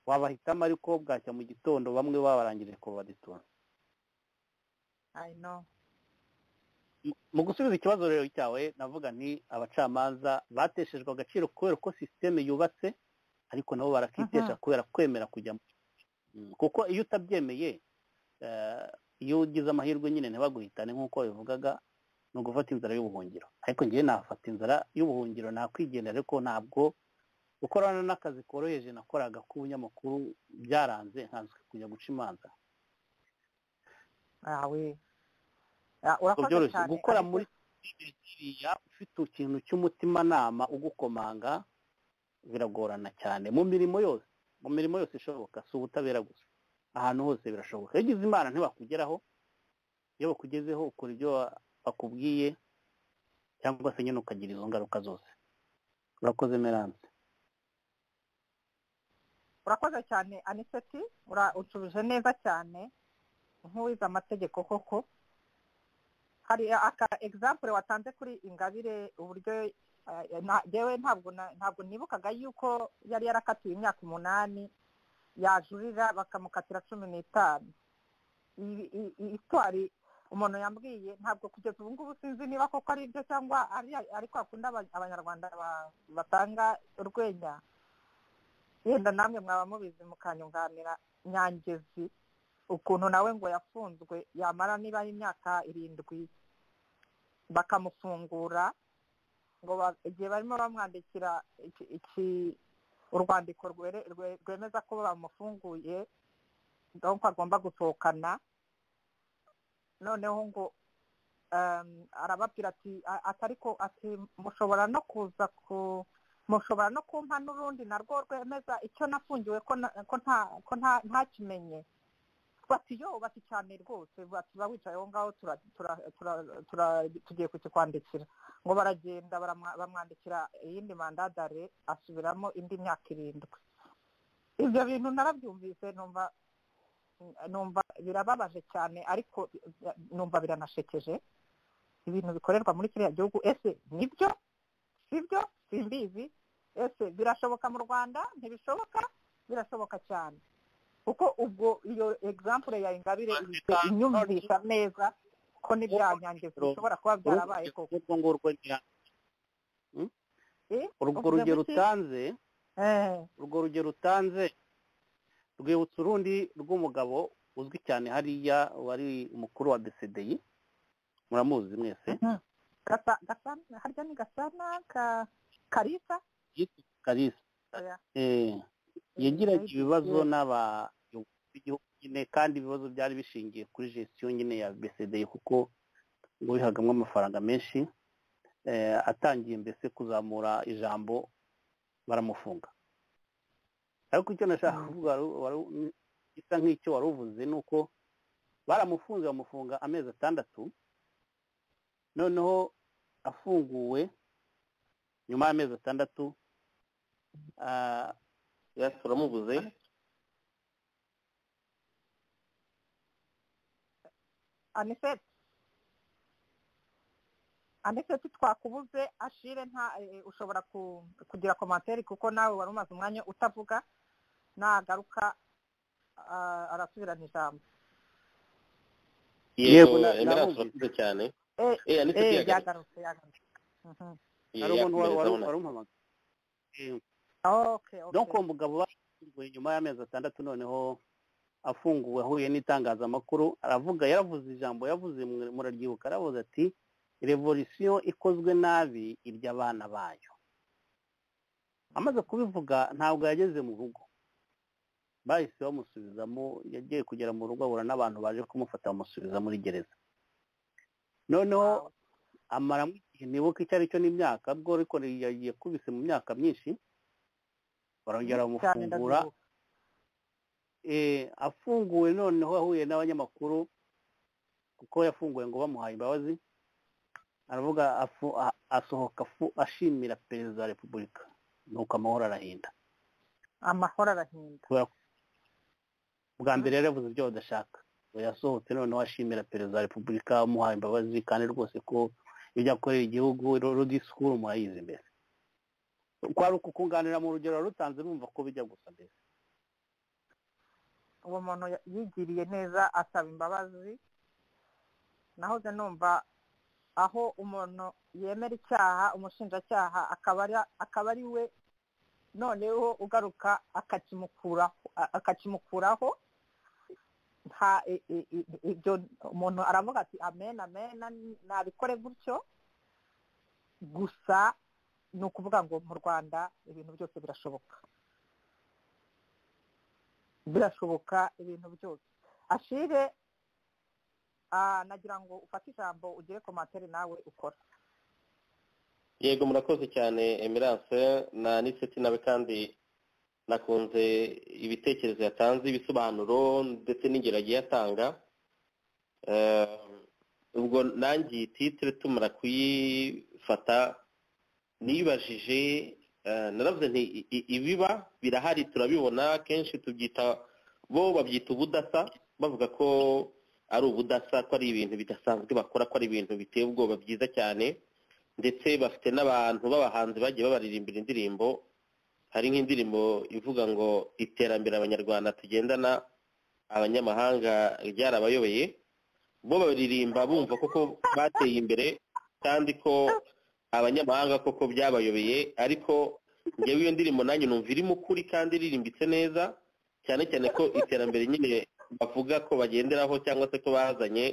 E: wabahitamo ariko bwacya mu gitondo bamwe baba barangije kubaditura
C: I know.
E: mu gusubiza ikibazo rero cyawe navuga ni abacamanza bateshejwe agaciro kubera uko sisiteme yubatse ariko nabo barakitesha kubera kwemera kujya mu Mm, kuko iyo utabyemeye eh, iyo ugize amahirwe nyine ntibaguhitane nk'uko bivugaga ni ugufata inzara y'ubuhungiro ariko ngewe nafata inzara y'ubuhungiro nakwigendera ariko ntabwo gukorana n'akazi koroheje nakoraga k'ubunyamakuru byaranze nkanswe kujya guca imanza
C: Ah, we. Ah, urakoze
E: byoroshye
C: cyane,
E: gukora
C: ariko-
E: muri kiriya ufite ikintu cy'umutimanama ugukomanga biragorana cyane mu mirimo yose mu mirimo yose ishoboka si ubutabera gusa ahantu hose birashoboka iyo ugize imana ntibakugeraho iyo bakugezeho ukora ibyo wa- bakubwiye cyangwa se nyine ukagira izo ngaruka zose urakoze meranse
C: urakoze cyane aniseti ura- ucubije neza cyane nk'uwize amategeko koko hari aka egisampure watanze kuri ingabire uburyo eh, na- jewe ntabwo na- ntabwo nibukaga yuko yari yarakatiwe imyaka umunani yajurira bakamukatira cumi n'itanu Iyi- iyi- iyi itwari umuntu yambwiye ntabwo kugeza ubu ngubu sinzi niba koko ari byo cyangwa ari ariko hakunda abanyarwanda ba- batanga urwenya yenda namwe mwaba mubizi mukanyunganira nyangezi ukuntu nawe ngo yafunzwe yamara niba ari imyaka irindwi bakamufungura ngo ba- igihe barimo bamwandikira iki- iki- urwandiko rwere- rwe- rwemeza ko bamufunguye donc agomba gusohokana noneho ngo um, arababwira ati "A- ati ariko ati mushobora no kuza ku mushobora no kumpa n'urundi narwo rwemeza icyo nafungiwe ko na- ko nta- ko nta- ntakimenye bati yo bati cyane rwose bati ba wicaye aho ngaho tura- tura- tura- tura- tugiye kukikwandikira ngo baragenda baramwa- bamwandikira iyindi mandadare asubiramo indi myaka irindwi ibyo bintu narabyumvise numva numva birababaje cyane ariko numva biranashekeje ibintu bikorerwa muri kiriya gihugu ese nibyo sibyo simbizi ese birashoboka mu rwanda ntibishoboka birashoboka cyane kuko ubwo iyo example ya ingabire ihise inyumvisha neza ko n'ibyanyangizi bishobora kuba byarabaye koko
E: urwo ngurwo ni-
C: Eh,
E: urwo
C: uvuze
E: rugero
C: gutya?
E: utanze
C: Eh,
E: urwo rugero utanze rwibutsa urundi rw'umugabo uzwi cyane hariya wari umukuru wa bcdi muramuzi mwese
C: Gasa- Gasana- harya ni gasana ka karisa
E: yitwa kalisa
C: Oya.
E: Eh, yagiranye
C: Eh,
E: ibibazo
C: eh,
E: n'abayobozi b'igihugu nyine kandi ibibazo byari bishingiye kuri gestiyo nyine ya bcdi kuko ngo bihagamo amafaranga menshi Eh, atangiye mbese kuzamura ijambo baramufunga ariko icyo nashaka kuvuga wari- wari- gisa nk'icyo wari uvuze ni uko baramufunze bamufunga amezi atandatu noneho afunguwe nyuma y'amezi atandatu ah,
D: ya turamubuze
C: aniseti aniseti twakubuze ashire nta eh, ushobora ku- kugira komantere kuko nawe wari umaze umwanya utavuga nagaruka ah, arasubirana ijambo
E: Yego,
D: yego
E: na-
D: emerance
E: namubwiye.
D: urakoze cyane eh ni
C: eh
D: tugiye
C: yagarutse yagarutse Mhm.
E: hari umuntu wa- wari wari umuhamagaye Eh,
C: okay okay
E: no ku mugabo bafunguye nyuma y'amezi atandatu noneho afunguwe ahuye n'itangazamakuru aravuga yaravuze ijambo yavuze mwe- muraryibuka aravuze ati revolisiyo ikozwe nabi irya abana bayo amaze kubivuga ntabwo yageze mu rugo bahise bamusubizamo yagiye kugera mu rugo ahura n'abantu baje kumufata bamusubiza muri gereza noneho amaramo igihe nibuka icyo ari cyo n'imyaka bwo ariko yagiye kubise mu myaka myinshi barongera
C: cyane
E: bamufungura
C: ndabyibuka
E: eh, afunguwe noneho ahuye n'abanyamakuru kuko yafunguwe ngo bamuhaye imbabazi aravuga afu- a- asohoka afu- ashimira perezida wa repubulika nuko amahoro arahinda
C: amahoro arahinda
E: bwa mbere yari yavuze ibyo badashaka Ubu yasohotse noneho ashimira perezida wa repubulika amuhaye imbabazi kandi rwose ko ibyo akorera igihugu rodisikuru murayizi imbere kwari ukukunganira mu rugero rutanze bumva ko bijya gusa mbere
C: uwo muntu ya- yigiriye neza asaba imbabazi nahoze numva aho umuntu yemera icyaha umushinjacyaha akaba ari- akaba ari we noneho ugaruka akakimukuraho a- akakimukuraho nta i- i- i- ibyo umuntu aravuga ati amen amen nabikore gutyo gusa ni ukuvuga ngo mu rwanda ibintu byose birashoboka birashoboka ibintu byose ashire ah, nagira ngo ufate ijambo ugere ku materi nawe ukora
D: yego murakoze cyane emirance na niseti nawe kandi nakunze ibitekerezo yatanze ibisobanuro ndetse n'ingero agiye atanga Eh, ubwo nangiye titire tumara kuyifata niyibajije eh, naravuze nti i- i- ibiba birahari turabibona kenshi tubyita bo babyita ubudasa bavuga ko ari ubudasa ko ari ibintu bidasanzwe bakora ko ari ibintu biteye ubwoba byiza cyane ndetse bafite n'abantu b'abahanzi bagiye babaririmbira indirimbo hari nk'indirimbo ivuga ngo iterambere abanyarwanda tugendana abanyamahanga ryarabayobeye bo baririmba bumva koko bateye imbere kandi ko abanyamahanga koko byabayobeye ariko ngewe iyo ndirimbo nanjye numva irimo ukuri kandi iririmbitse neza cyane cyane ko iterambere nyine bavuga ko bagenderaho cyangwa se ko bazanye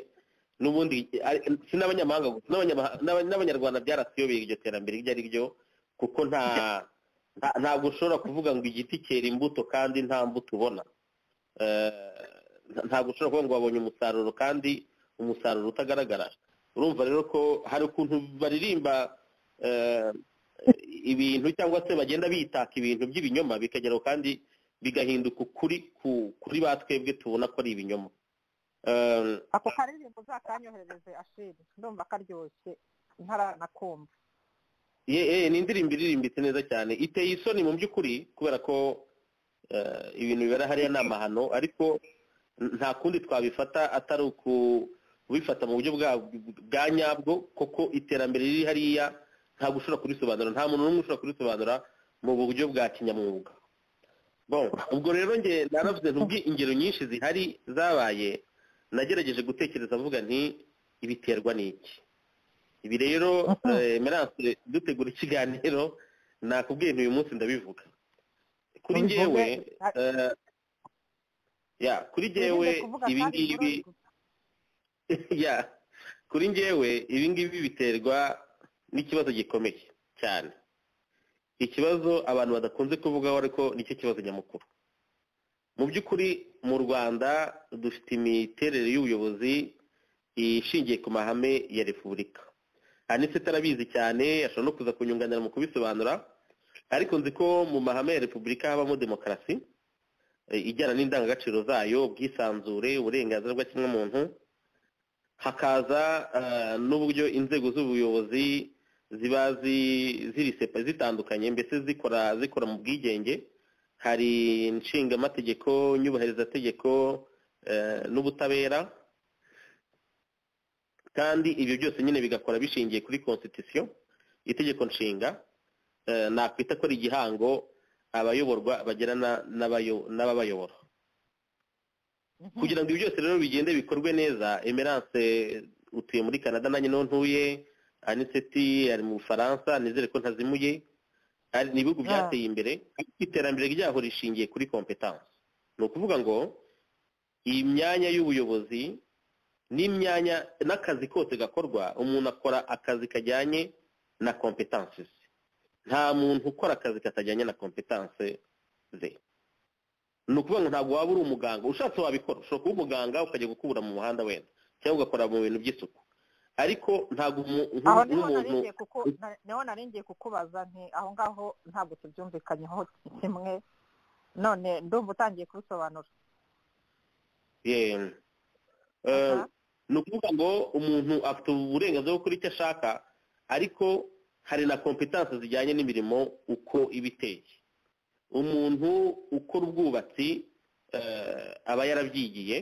D: n'ubundi ari- si n'abanyamahanga gusa n'abanyamaha- n'aba- n'abanyarwanda byaratuyobeye iryo terambere iryo ari ryo kuko nta nta- ntabwo ushobora kuvuga ngo igiti cyera imbuto kandi nta mbuto ubona Eh, nta- ntabwo ushobora kuvuga ngo wabonye umusaruro kandi umusaruro utagaragara urumva rero ko hari ukuntu baririmba eh, ibintu cyangwa se bagenda bitaka ibintu by'ibinyoma bikageraho kandi bigahinduka ukuri ku- kuri ba twebwe tubona ko ari ibinyoma Eh,
C: ako karirimbo uzakanyoherereze ashire ndumva karyoshye ntaranakumva
D: ye eh, ni indirimbo iririmbitse neza cyane iteye isoni mu by'ukuri kubera ko eh, ibintu bibera hariya ni amahano ariko n- nta kundi twabifata atari ukubifata mu buryo bwa- bwa nyabwo koko iterambere riri hariya ntabwo ushobora kurisobanura nta muntu n'umwe ushobora kurisobanura mu buryo bwa kinyamwuga bon ubwo rero nge naravuze ntubwi ingero nyinshi zihari zabaye nagerageje gutekereza mvuga nti ibiterwa n'iki ibi rero eh, Emerance, dutegura ikiganiro nakubwiye nti uyu munsi ndabivuga kuri
C: Ubivuge.
D: njyewe eh, ya kuri njyewe
C: Wirinde kuvuga
D: ibi
C: kandi
D: ngibi
C: biroroshye.
D: ya kuri njyewe ibi ngibi biterwa n'ikibazo gikomeye cyane ikibazo abantu badakunze kuvugaho ariko nicyo kibazo nyamukuru mu by'ukuri mu rwanda dufite imiterere y'ubuyobozi ishingiye ku mahame ya repubulika anise tarabizi cyane ashobora no kuza kunyunganira mu kubisobanura ariko nzi ko mu mahame ya repubulika habamo demokarasi eh, ijyana n'indangagaciro zayo ubwisanzure uburenganzira bwa kimwamuntu hakaza eh, n'uburyo inzego z'ubuyobozi ziba zi- ziri sepa zitandukanye mbese zikora zikora mu bwigenge hari inshingamategeko nyubahirizategeko eh, n'ubutabera kandi ibyo byose nyine bigakora bishingiye kuri constitution itegeko nshinga eh, nakwita ko ari igihango abayoborwa bagirana n'abayo- n'ababayobora kugira ngo ibi byose rero bigende bikorwe neza emerance utuye muri canada nanjye niho ntuye aniseti ari mu bufaransa nizere ko ntazimuye ari ni ibihugu byateye imbere ariko iterambere ryaho rishingiye kuri kompetanse ni ukuvuga ngo iyi myanya y'ubuyobozi n'imyanya n'akazi kose gakorwa umuntu akora akazi kajyanye na kompetanse ze nta muntu ukora akazi katajyanye na kompetanse ze ni ukuvuga ngo ntabwo waba uri umuganga ushatse wabikora ushobora kuba umuganga ukajya gukubura mu muhanda wenda cyangwa ugakora mu bintu by'isuku ariko ntabwo
C: aho niho narengeye kuko niho narengeye kukubaza nti aho ngaho ntabwo tubyumvikanyeho kimwe none ndumva utangiye kubisobanura
D: ni ukuvuga ngo umuntu afite uburenganzira bwo gukora icyo ashaka ariko hari na kompetanse zijyanye n'imirimo uko iba iteye umuntu ukora ubwubatsi aba yarabyigiye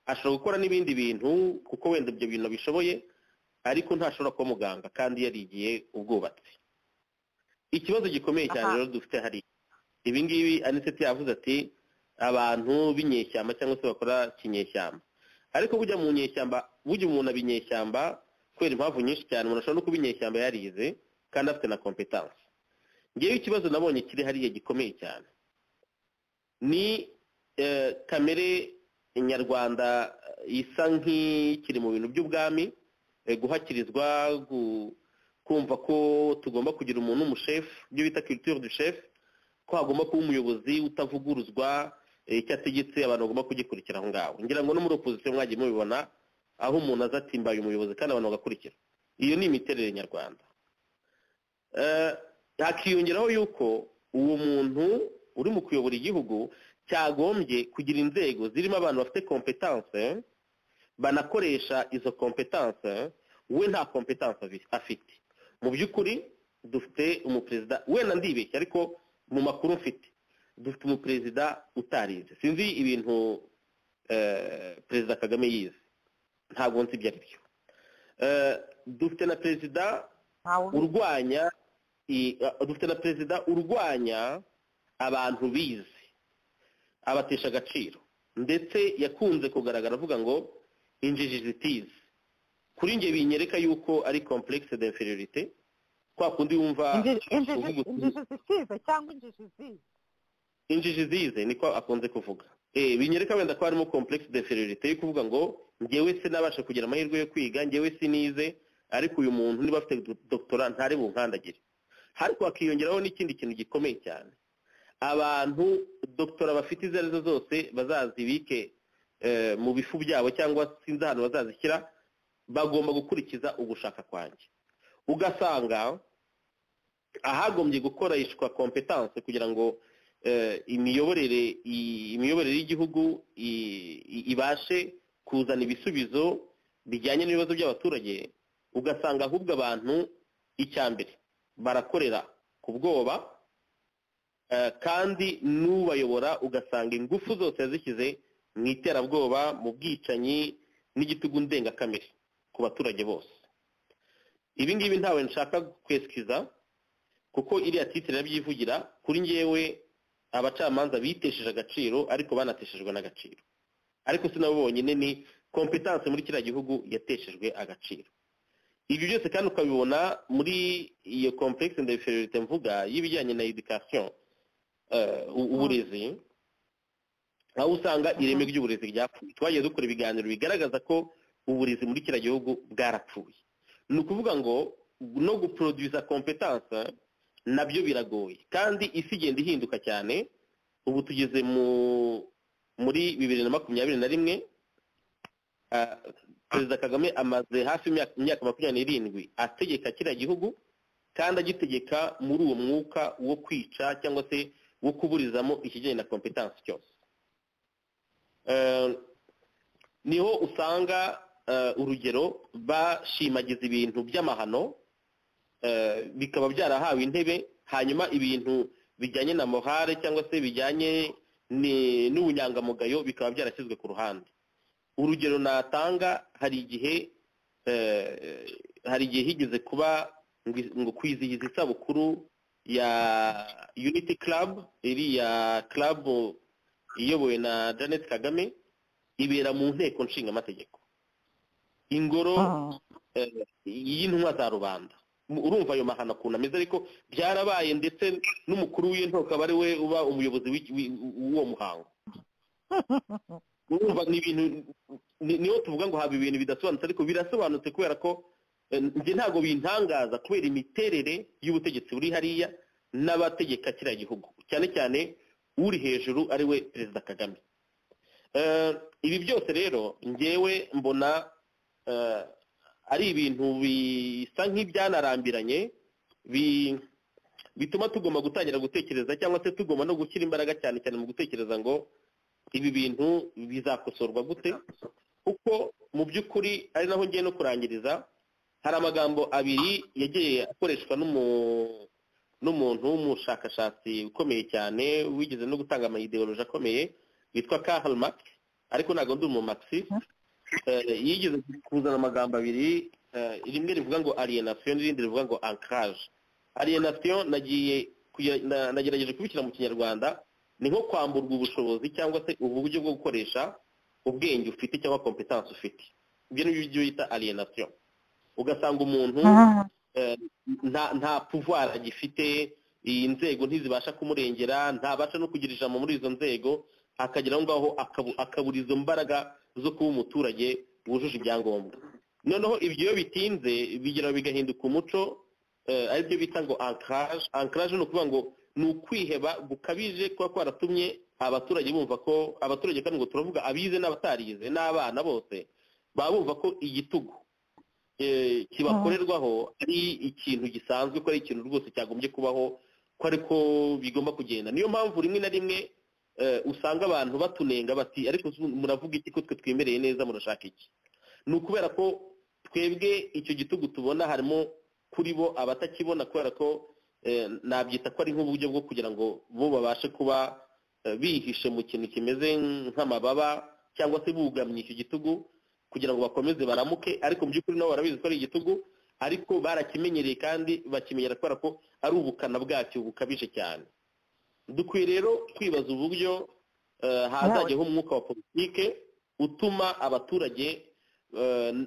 D: ashobora gukora n'ibindi bintu kuko wenda ibyo bintu bishoboye ariko ntashobora kuba muganga kandi yarigiye ubwubatsi ikibazo gikomeye cyane rero dufite hari ibi ngibi aniseti yavuze ati abantu b'inyeshyamba cyangwa se bakora kinyeshyamba ariko bujya mu nyeshyamba bujya umuntu aba inyeshyamba kubera impamvu nyinshi cyane umuntu ashobora no kuba inyeshyamba yarize kandi afite na kompetanse ngewe ikibazo nabonye kiri hariya gikomeye cyane ni kamere nyarwanda isa nk'ikiri mu bintu by'ubwami guhakirizwa kumva ko tugomba kugira umuntu w'umushefu ibyo bita kiritire du shefu ko hagomba kuba umuyobozi utavuguruzwa icyo ategetse abantu bagomba kugikurikira aho ngaho ngira ngo no muri opozisiyo mwagiye mubibona aho umuntu aza atimbaye umuyobozi kandi abantu bagakurikira iyo ni imiterere nyarwanda hakiyongeraho yuko uwo muntu uri mu kuyobora igihugu cyagombye kugira inzego zirimo abantu bafite kompetanse banakoresha izo kompetanse we nta kompetanse afite mu by'ukuri dufite umuperezida wenda ndibeshya ariko mu makuru mfite dufite umuperezida utarize sinzi ibintu perezida kagame yize ntabwo nzi ibyo ari byo dufite na perezida urwanya dufite na perezida urwanya abantu bize abatesha agaciro ndetse yakunze kugaragara avuga ngo injiji zitize kuri njye binyereka yuko ari komplekisi de inferiorite kwa kundi wumva
C: injiji zisize cyangwa injiji zize
D: injiji zize niko akunze kuvuga binyereka wenda ko harimo komplekisi de inferiorite yo kuvuga ngo ngewe se nabasha kugira amahirwe yo kwiga ngewe sinize ariko uyu muntu niba afite dogitora ntare bunkandagire ariko hakiyongeraho n'ikindi kintu gikomeye cyane abantu dogitora bafite izo arizo zose bazazibike mu bifu byabo cyangwa sinzi ahantu bazazishyira bagomba gukurikiza ugushaka kwanjye ugasanga ahagombye gukoreshwa kompetanse kugira ngo imiyoborere imiyoborere y'igihugu ibashe kuzana ibisubizo bijyanye n'ibibazo by'abaturage ugasanga ahubwo abantu icya mbere barakorera ku bwoba kandi n'ubayobora ugasanga ingufu zose yazishyize mu iterabwoba mu bwicanyi n'igitugu ndengakamere ku baturage bose ibi ngibi ntawe nshaka kwesikiza kuko iriya titire irabyivugira kuri ngewe abacamanza bitesheje agaciro ariko banateshejwe n'agaciro ariko sinabo bonyine ni kompetanse muri kiriya gihugu yateshejwe agaciro ibyo byose kandi ukabibona muri iyo komplekisi ndende mvuga y'ibijyanye na edikasiyo uburezi aho usanga ireme ry'uburezi ryapfuye twagiye dukora ibiganiro bigaragaza ko uburezi muri kiriya gihugu bwarapfuye ni ukuvuga ngo no guproduza kompetanse nabyo biragoye kandi isi igenda ihinduka cyane ubu tugeze muri bibiri na makumyabiri na rimwe perezida kagame amaze hafi imyaka makumyabiri n'irindwi ategeka kiriya gihugu kandi agitegeka muri uwo mwuka wo kwica cyangwa se wo kuburizamo ikijyanye na kompetanse cyose niho usanga urugero bashimagiza ibintu by'amahano bikaba byarahawe intebe hanyuma ibintu bijyanye na morale cyangwa se bijyanye n'ubunyangamugayo bikaba byarashyizwe ku ruhande urugero natanga hari igihe hari igihe higeze kuba ngo kwizihiza isabukuru ya unity club iriya club iyobowe na janet kagame ibera mu nteko nshingamategeko ingoro y'intumwa za rubanda urumva ayo mahano akuntu ameze ariko byarabaye ndetse n'umukuru w'intoka aba ari we uba umuyobozi w'uwo muhango urumva ni ibintu niyo tuvuga ngo haba ibintu bidasobanutse ariko birasobanutse kubera ko njye ntabwo bintangaza kubera imiterere y'ubutegetsi buri hariya n'abategeka kiriya gihugu cyane cyane uri hejuru ari we perezida kagame ibi byose rero ngewe mbona ari ibintu bisa nk'ibyanarambiranye bituma tugomba gutangira gutekereza cyangwa se tugomba no gushyira imbaraga cyane cyane mu gutekereza ngo ibi bintu bizakosorwa gute kuko mu by'ukuri ari naho ngiye no kurangiriza hari amagambo abiri yagiye akoreshwa n'umuntu w'umushakashatsi ukomeye cyane wigeze no gutanga amayidewoloji akomeye witwa Karl Marx ariko ntabwo ndi umumakisi yigeze kuzana amagambo abiri rimwe rivuga ngo alienation n'irindi rivuga ngo ancrage alienation nagiye nagerageje kubishyira mu kinyarwanda ni nko kwamburwa ubushobozi cyangwa se ubu buryo bwo gukoresha ubwenge ufite cyangwa kompetansi ufite ibyo ni byo bita alienation ugasanga umuntu nta puvuwari agifite iyi nzego ntizibasha kumurengera ntabasha no kugira ijambo muri izo nzego akagera aho ngaho akabura izo mbaraga zo kuba umuturage wujuje ibyangombwa noneho ibyo iyo bitinze bigira bigahinduka umuco aribyo bita ngo ankaraje ankaraje ni ukuvuga ngo ni ukwiheba gukabije kuba kwaratumye abaturage bumva ko abaturage kandi ngo turavuga abize n'abatarize n'abana bose baba bumva ko igitugu kibakorerwaho ari ikintu gisanzwe ko ari ikintu rwose cyagombye kubaho ko ariko bigomba kugenda niyo mpamvu rimwe na rimwe usanga abantu batunenga bati ariko muravuga iki ko twe twemereye neza murashaka iki ni ukubera ko twebwe icyo gitugu tubona harimo kuri bo abatakibona kubera ko nabyita ko ari nk'uburyo bwo kugira ngo bo babashe kuba bihishe mu kintu kimeze nk'amababa cyangwa se bugamye icyo gitugu kugira ngo bakomeze baramuke ariko mu by'ukuri nabo barabizi ko ari igitugu ariko barakimenyereye kandi bakimenyera kubera ko ari ubukana bwacyo bukabije cyane dukwiye rero kwibaza uburyo hazajyaho umwuka wa politike utuma abaturage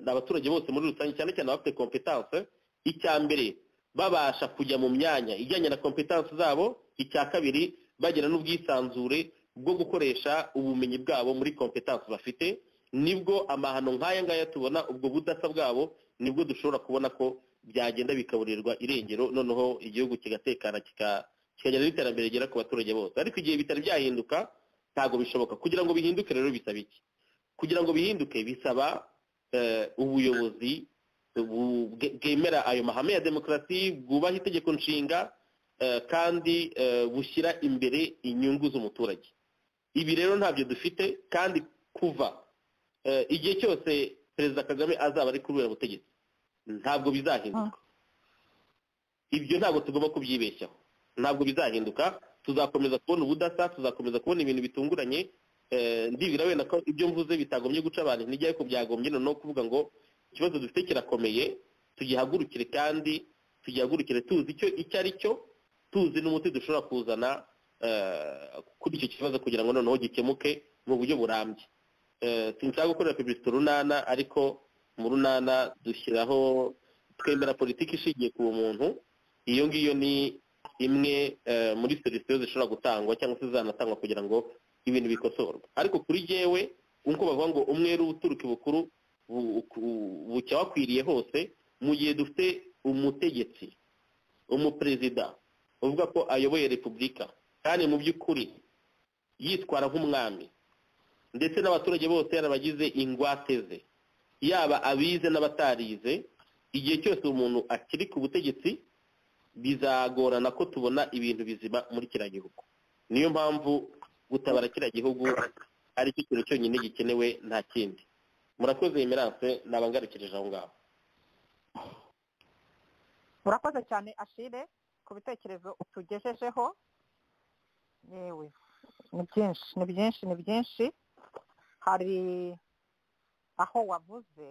D: abaturage bose muri rusange cyane cyane abafite kompetanse icya mbere babasha kujya mu myanya ijyanye na kompetanse zabo icya kabiri bagira n'ubwisanzure bwo gukoresha ubumenyi bwabo muri kompetanse bafite nibwo amahano nk'aya ngaya tubona ubwo budasa bwabo nibwo dushobora kubona ko byagenda bikaburirwa irengero noneho igihugu kigatekana kikagera n'iterambere rigera ku baturage bose ariko igihe bitari byahinduka ntabwo bishoboka kugira ngo bihinduke rero bisaba iki kugira ngo bihinduke bisaba ubuyobozi bwemera ayo mahame ya demokarasi bwubaha itegeko nshinga kandi bushyira imbere inyungu z'umuturage ibi rero ntabyo dufite kandi kuva igihe cyose perezida kagame azaba ari kubera ubutegetsi ntabwo bizahinduka ibyo ntabwo tugomba kubyibeshyaho ntabwo bizahinduka tuzakomeza kubona ubudasa tuzakomeza kubona ibintu bitunguranye ndibwira wenda ko ibyo mvuze bitagombye guca abantu intege ariko byagombye noneho kuvuga ngo ikibazo dufite kirakomeye tugihagurukire kandi tugihagurukire tuzi icyo icyo ari cyo tuzi n'umuti dushobora kuzana kuri icyo kibazo kugira ngo noneho gikemuke mu buryo burambye sinshaka gukorera perezida urunana ariko mu runana dushyiraho twemera politiki ishingiye ku muntu iyo ngiyo ni imwe muri serivisi zishobora gutangwa cyangwa se zanatangwa kugira ngo ibintu bikosorwe ariko kuri jyewe nk'uko bavuga ngo umweru uturuka ibukuru bucya wakwiriye hose mu gihe dufite umutegetsi umuperezida uvuga ko ayoboye repubulika kandi mu by'ukuri yitwara nk'umwami ndetse n'abaturage bose yarabagize ingwate ze yaba abize n'abatarize igihe cyose umuntu akiri ku butegetsi bizagorana ko tubona ibintu bizima muri kiriya gihugu niyo mpamvu gutabara kiriya gihugu ari cyo kintu cyonyine gikenewe nta kindi murakoze emerance nabangarukirije aho ngaho
C: murakoze cyane ashire ku bitekerezo utugejejeho yewe ni byinshi ni byinshi ni byinshi hari aho wavuze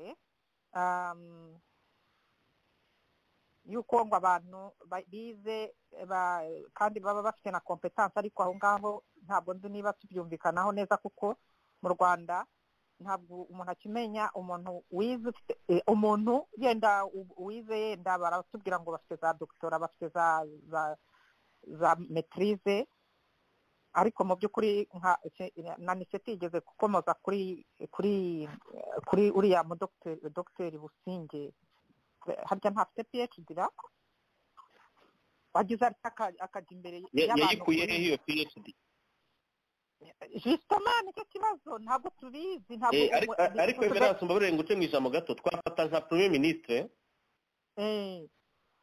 C: yuko ngo abantu bize kandi baba bafite na kompetanse ariko aho ngaho ntabwo nzi niba tubyumvikanaho neza kuko mu rwanda ntabwo umuntu akimenya umuntu wize umuntu yenda wize yenda baratubwira ngo bafite za dogitora bafite za metirize ariko mu by'ukuri na nise tigeze gukomoza kuri kuri kuri uriya mudogiteri businge harya ntafite phd ra wagize akajya imbere
D: yayikuye hehe iyo phd
C: jisitoma nicyo kibazo ntabwo tubizi ntabwo
D: ariko emerance mbabarire ngo uce mu ijambo gato twafata nka premier ministre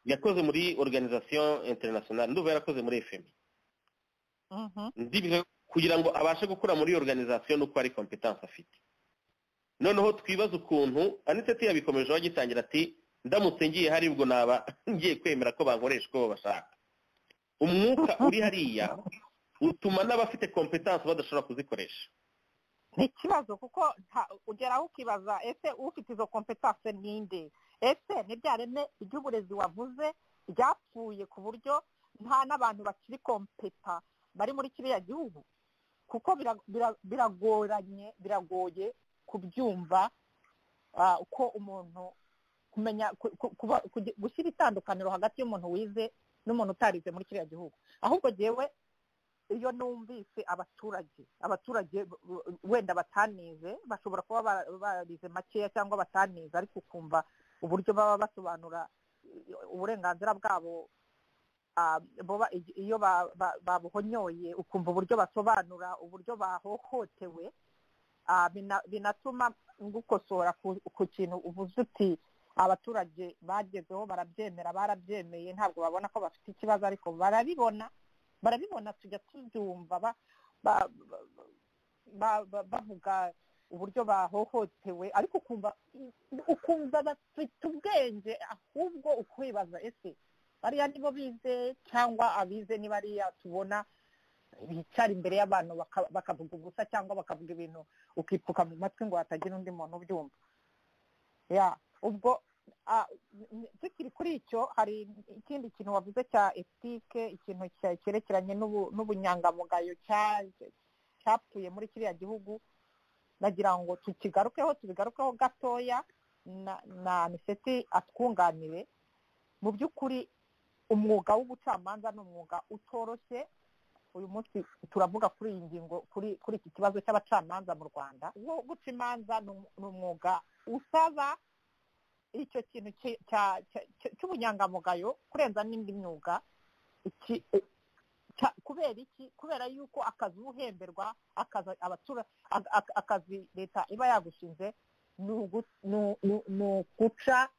D: yakoze muri organisation internationale nduba yarakoze muri fmi ndibihe kugira ngo abashe gukura muri iyo organisation nuko ari competence afite noneho twibaze ukuntu anitse yabikomejeho agitangira ati ndamutse ngiye hari ubwo naba ngiye kwemera ko bankoresha uko bashaka umwuka uri hariya utuma n'abafite kompetanse badashobora kuzikoresha
C: ni ikibazo kuko ugeraho ukibaza ese ufite izo kompetanse ninde ese ntibyareme iby'uburezi wavuze ryapfuye ku buryo nta n'abantu bakiri kompeta bari muri kiriya gihugu kuko biragoranye biragoye kubyumva uko umuntu kumenya gushyira itandukaniro hagati y'umuntu wize n'umuntu utarize muri kiriya gihugu ahubwo yewe iyo numvise abaturage abaturage wenda batanize bashobora kuba barize makeya cyangwa batanize ariko ukumva uburyo baba basobanura uburenganzira bwabo iyo babuhonyoye ukumva uburyo basobanura uburyo bahohotewe binatuma gukosora ku kintu uvuze uti abaturage bagezeho barabyemera barabyemeye ntabwo babona ko bafite ikibazo ariko barabibona barabibona tujya tubyumva bavuga uburyo bahohotewe ariko ukumva bafite ubwenge ahubwo ukwibaza ese bariya nibo bize cyangwa abize ni bariya tubona bicara imbere y'abantu bakavuga ubusa cyangwa bakavuga ibintu ukipfuka mu matwi ngo hatagira undi muntu ubyumva ubwo tukiri kuri icyo hari ikindi kintu wavuze cya etike ikintu cyerekeranye n'ubunyangamugayo cyapfuye muri kiriya gihugu nagira ngo tukigarukeho tubigarukeho gatoya na miseti atwunganire mu by'ukuri umwuga w'ubucamanza ni umwuga utoroshye uyu munsi turavuga kuri iyi ngingo kuri iki kibazo cy'abacamanza mu rwanda wo guca imanza ni umwuga usaba icyo kintu cy'ubunyangamugayo kurenza n'indi myuga kubera iki kubera yuko akazi uhemberwa akazi leta iba yagushinze ni ukuca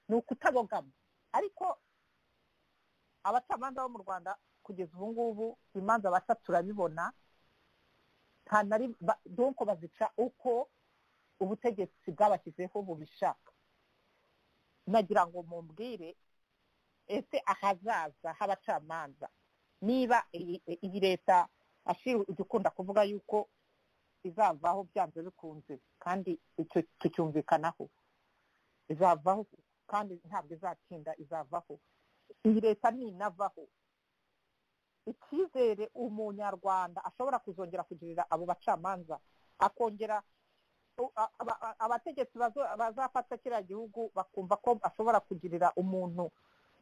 C: ni ukutabogama ariko abacamanza bo mu rwanda kugeza ubu ngubu imanza baca turabibona donko bazica uko ubutegetsi bwabashyizeho bubishaka nagira ngo mumbwire ese ahazaza h'abacamanza niba iyi leta ijya ikunda kuvuga yuko izavaho byanze bikunze kandi tucyumvikanaho izavaho kandi ntabwo izatinda izavaho iyi leta ninavaho icyizere umunyarwanda ashobora kuzongera kugirira abo bacamanza akongera abategetsi bazafata kiriya gihugu bakumva ko bashobora kugirira umuntu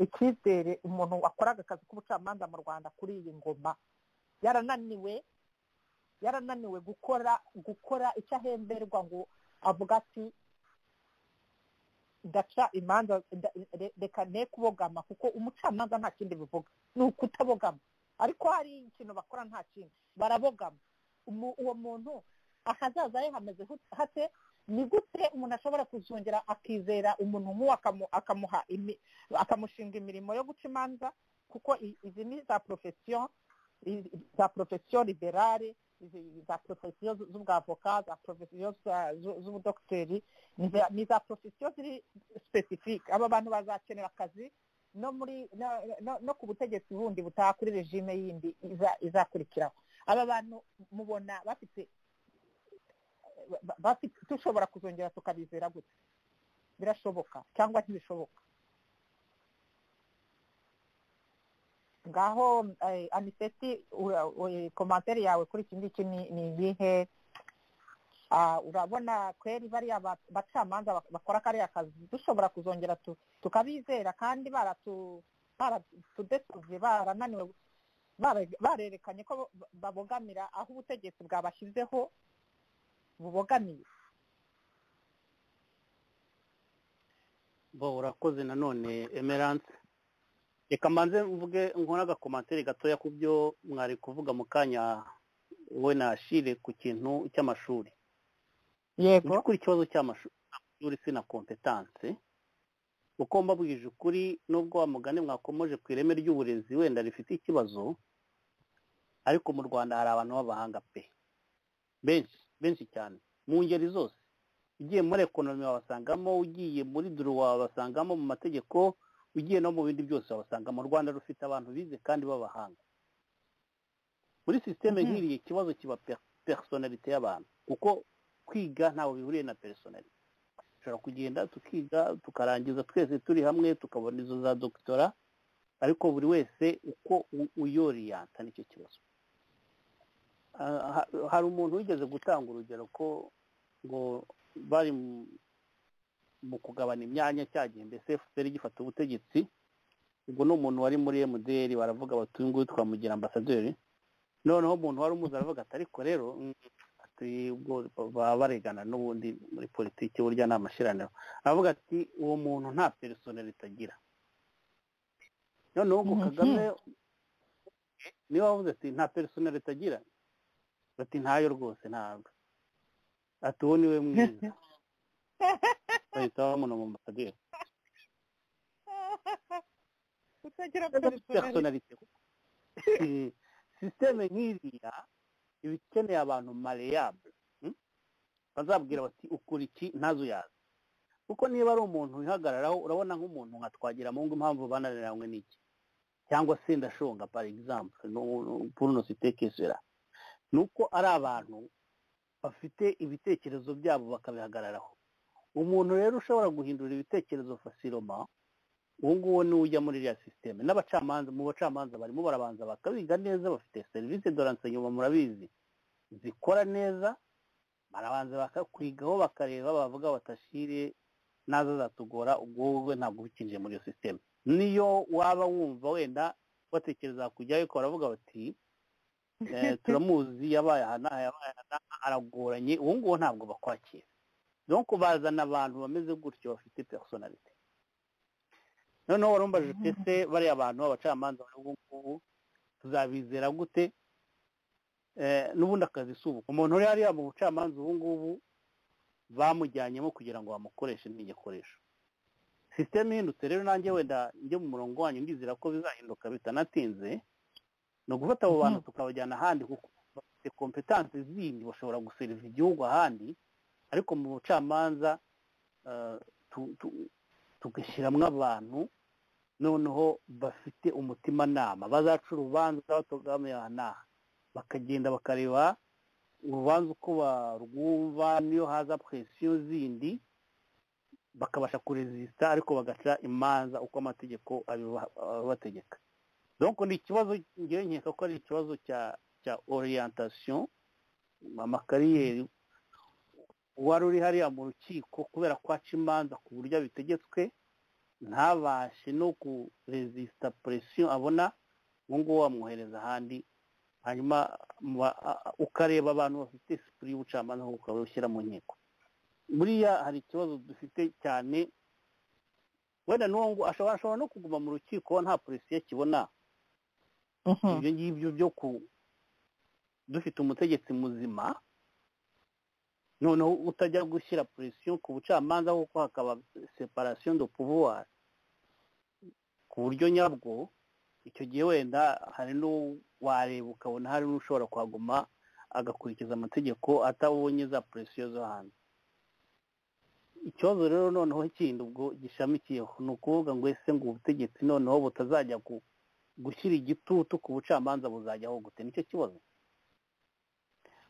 C: icyizere umuntu wakoraga akazi k'ubucamanza mu rwanda kuri iyi ngoma yarananiwe yarananiwe gukora gukora icyo ahemberwa ngo avuga ati ndaca imanza reka ne kubogama kuko umucamanza nta kindi bivuga ni ukutabogama ariko hari ikintu bakora nta kindi barabogama uwo muntu ahazaza he hameze hate ni gute umuntu ashobora kuzongera akizera umuntu nk'uwo akamuha akamushinga imirimo yo guca imanza kuko izi ni za porofesiyo za porofesiyo liberale za porofesiyo z'ubwavoka za porofesiyo z'ubudogiteri ni za porofesiyo ziri sipesifike aba bantu bazakenera akazi no muri no ku butegetsi bundi butaha kuri regime yindi izakurikiraho aba bantu mubona bafite dushobora kuzongera tukabizera gute birashoboka cyangwa ntibishoboka ngaho aniseti komantere yawe kuri iki ngiki ni ibihe urabona kweri bariya bacamanza bakora kariya kazi dushobora kuzongera tukabizera kandi baratudesubye barananiwe barerekanye ko babogamira aho ubutegetsi bwabashyizeho bubogamiye
E: bo urakoze nanone emerance reka mbanze mvuge nkora agakomantere gatoya ku byo mwari kuvuga mu kanya we nashire ku kintu cy'amashuri
C: yego
E: kuri ikibazo cy'amashuri sina kompetanse uko mbabwije ukuri nubwo wa mugani mwakomoje ku ireme ry'uburezi wenda rifite ikibazo ariko mu rwanda hari abantu b'abahanga pe benshi benshi cyane mu ngeri zose ugiye muri ekonomi wabasangamo ugiye muri duru wabasangamo mu mategeko ugiye no mu bindi byose wabasanga mu rwanda rufite abantu bize kandi b'abahanga muri sisiteme nk'iriya ikibazo kiba personalite y'abantu kuko kwiga ntawe bihuriye na personalite dushobora kugenda tukiga tukarangiza twese turi hamwe tukabona izo za dogitora ariko buri wese uko uyoriyanta nicyo kibazo hari umuntu wigeze gutanga urugero ko ngo bari mu kugabana imyanya cya gihe mbese fpr gifata ubutegetsi ubwo ni umuntu wari muri mdr baravuga bati uyu nguyu twamugira ambasaderi noneho umuntu wari umuzi aravuga ati ariko rero ubwo baba baregana n'ubundi muri politiki burya ni amashiraniro aravuga ati uwo muntu nta personalite agira noneho ngo kagame niba wavuze ati nta personalite agira bati ntayo rwose ntabwo ati uwo niwe mwiza bahita bamuna mu mbasaderi
C: kutagira
E: personalite sisiteme nk'iriya iba ikeneye abantu mareyable bazabwira bati ukora iki ntazo uyazi kuko niba ari umuntu wihagararaho urabona nk'umuntu nka twagira mu ngo impamvu bananiranywe n'iki cyangwa se ndashonga par exemple puruno sitekesera ni uko ari abantu bafite ibitekerezo byabo bakabihagararaho umuntu rero ushobora guhindura ibitekerezo fasiroma uwo nguwo ni ujya muri iriya sisiteme n'abacamanza mu bacamanza barimo barabanza bakabiga neza bafite serivisi doranse nyuma murabizi zikora neza barabanza bakakwigaho bakareba bavuga batashire naza zatugora ubwo wowe ntabwo ubikinjiye muri iyo sisiteme niyo waba wumva wenda batekereza kujyayo ariko baravuga bati turamuzi yabaye aha n'aha aragoranye uwo nguwo ntabwo bakwakira no kubazana abantu bameze gutyo bafite personality noneho warumbaje ese bariya abantu abacamanza ubu ngubu tuzabizera gute n'ubundi akazi si ubu umuntu uri hariya mu bucamanza ubu ngubu bamujyanyemo kugira ngo bamukoreshe n'igikoresho sisiteme ihindutse rero nanjye wenda njye mu murongo wanyu ndizera ko bizahinduka bitanatinze ni ugufata abo bantu tukabajyana ahandi kuko bafite kompetansi zindi bashobora guseriva igihugu ahandi ariko mu bucamanza tugashyiramo abantu noneho bafite umutimanama bazaca urubanza batugamiye aha n'aha bakagenda bakareba urubanza uko barwumva niyo haza presiyo zindi bakabasha kurezisita ariko bagaca imanza uko amategeko abibategeka donko ni ikibazo ngewe nkeka ko ari ikibazo cya cya oriyantasiyo amakariyeri uwari uri hariya mu rukiko kubera ko aca imanza ku buryo bitegetswe ntabashe no kurezisita presiyo abona uwo nguwo wamwohereza ahandi hanyuma ukareba abantu bafite sipuri y'ubucamanza ukaba ushyira mu nkiko buriya hari ikibazo dufite cyane wenda n'uwo ashobora no kuguma mu rukiko nta polisi akibona ibyo ngibyo byo ku dufite umutegetsi muzima noneho utajya gushyira presiyo ku bucamanza kuko hakaba separasiyo do pouvoir ku buryo nyabwo icyo gihe wenda hari n'uwareba ukabona hari n'ushobora kuhaguma agakurikiza amategeko atabonye za presiyo zo hanze ikibazo rero noneho kindi ubwo gishamikiyeho ni ukuvuga ngo ese ngo ubutegetsi noneho butazajya gushyira igitutu ku bucamanza buzajyaho gute nicyo kibazo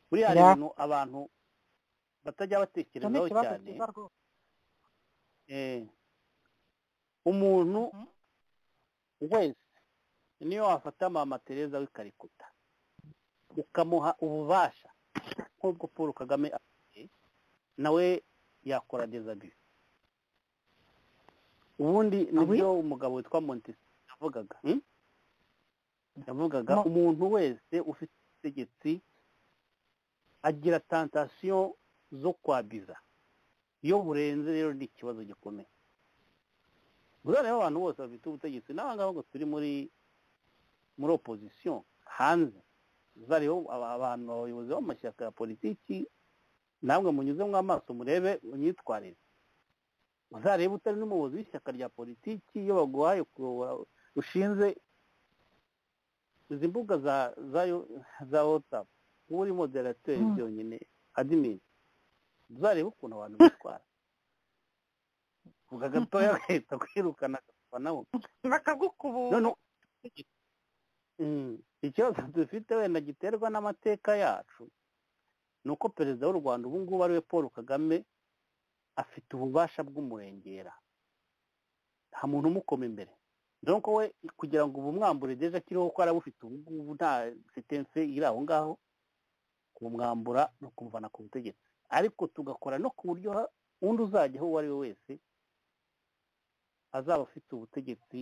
E: buriya hari ibintu abantu batajya batekerezaho cyane umuntu wese niyo wafata mama tereza w'ikarikuta ukamuha ububasha nk'ubwo paul kagame afite nawe yakora dezabi ubundi nibyo umugabo witwa montesi yavugaga yavugaga umuntu wese ufite ubutegetsi agira tantasiyo zo kwabiza iyo burenze rero ni ikibazo gikomeye buriya rero abantu bose bafite ubutegetsi n'abangaba ngo turi muri muri opozisiyo hanze zariho abantu abayobozi b'amashyaka ya politiki namwe munyuzemo amaso murebe imyitwarire uzarebe utari n'umuyobozi w'ishyaka rya politiki iyo baguhaye kuyobora ushinze izi mbuga za za watsapu nk'ubu uri moderateri byonyine adimini uzarebe ukuntu abantu bitwara uvuga gatoya agahita kwirukana agapfa nabo
C: bakagukubura
E: ikibazo dufite wenda giterwa n'amateka yacu ni uko perezida w'u rwanda ubu ngubu ariwe paul kagame afite ububasha bw'umurengera nta muntu umukoma imbere dore ko we kugira ngo ubumwambure ageze akiriho kuko arabufite ubu ngubu nta sitense iri aho ngaho kumwambura ni ukumuvana ku butegetsi ariko tugakora no ku buryo undi uzajyaho uwo ari we wese azaba afite ubutegetsi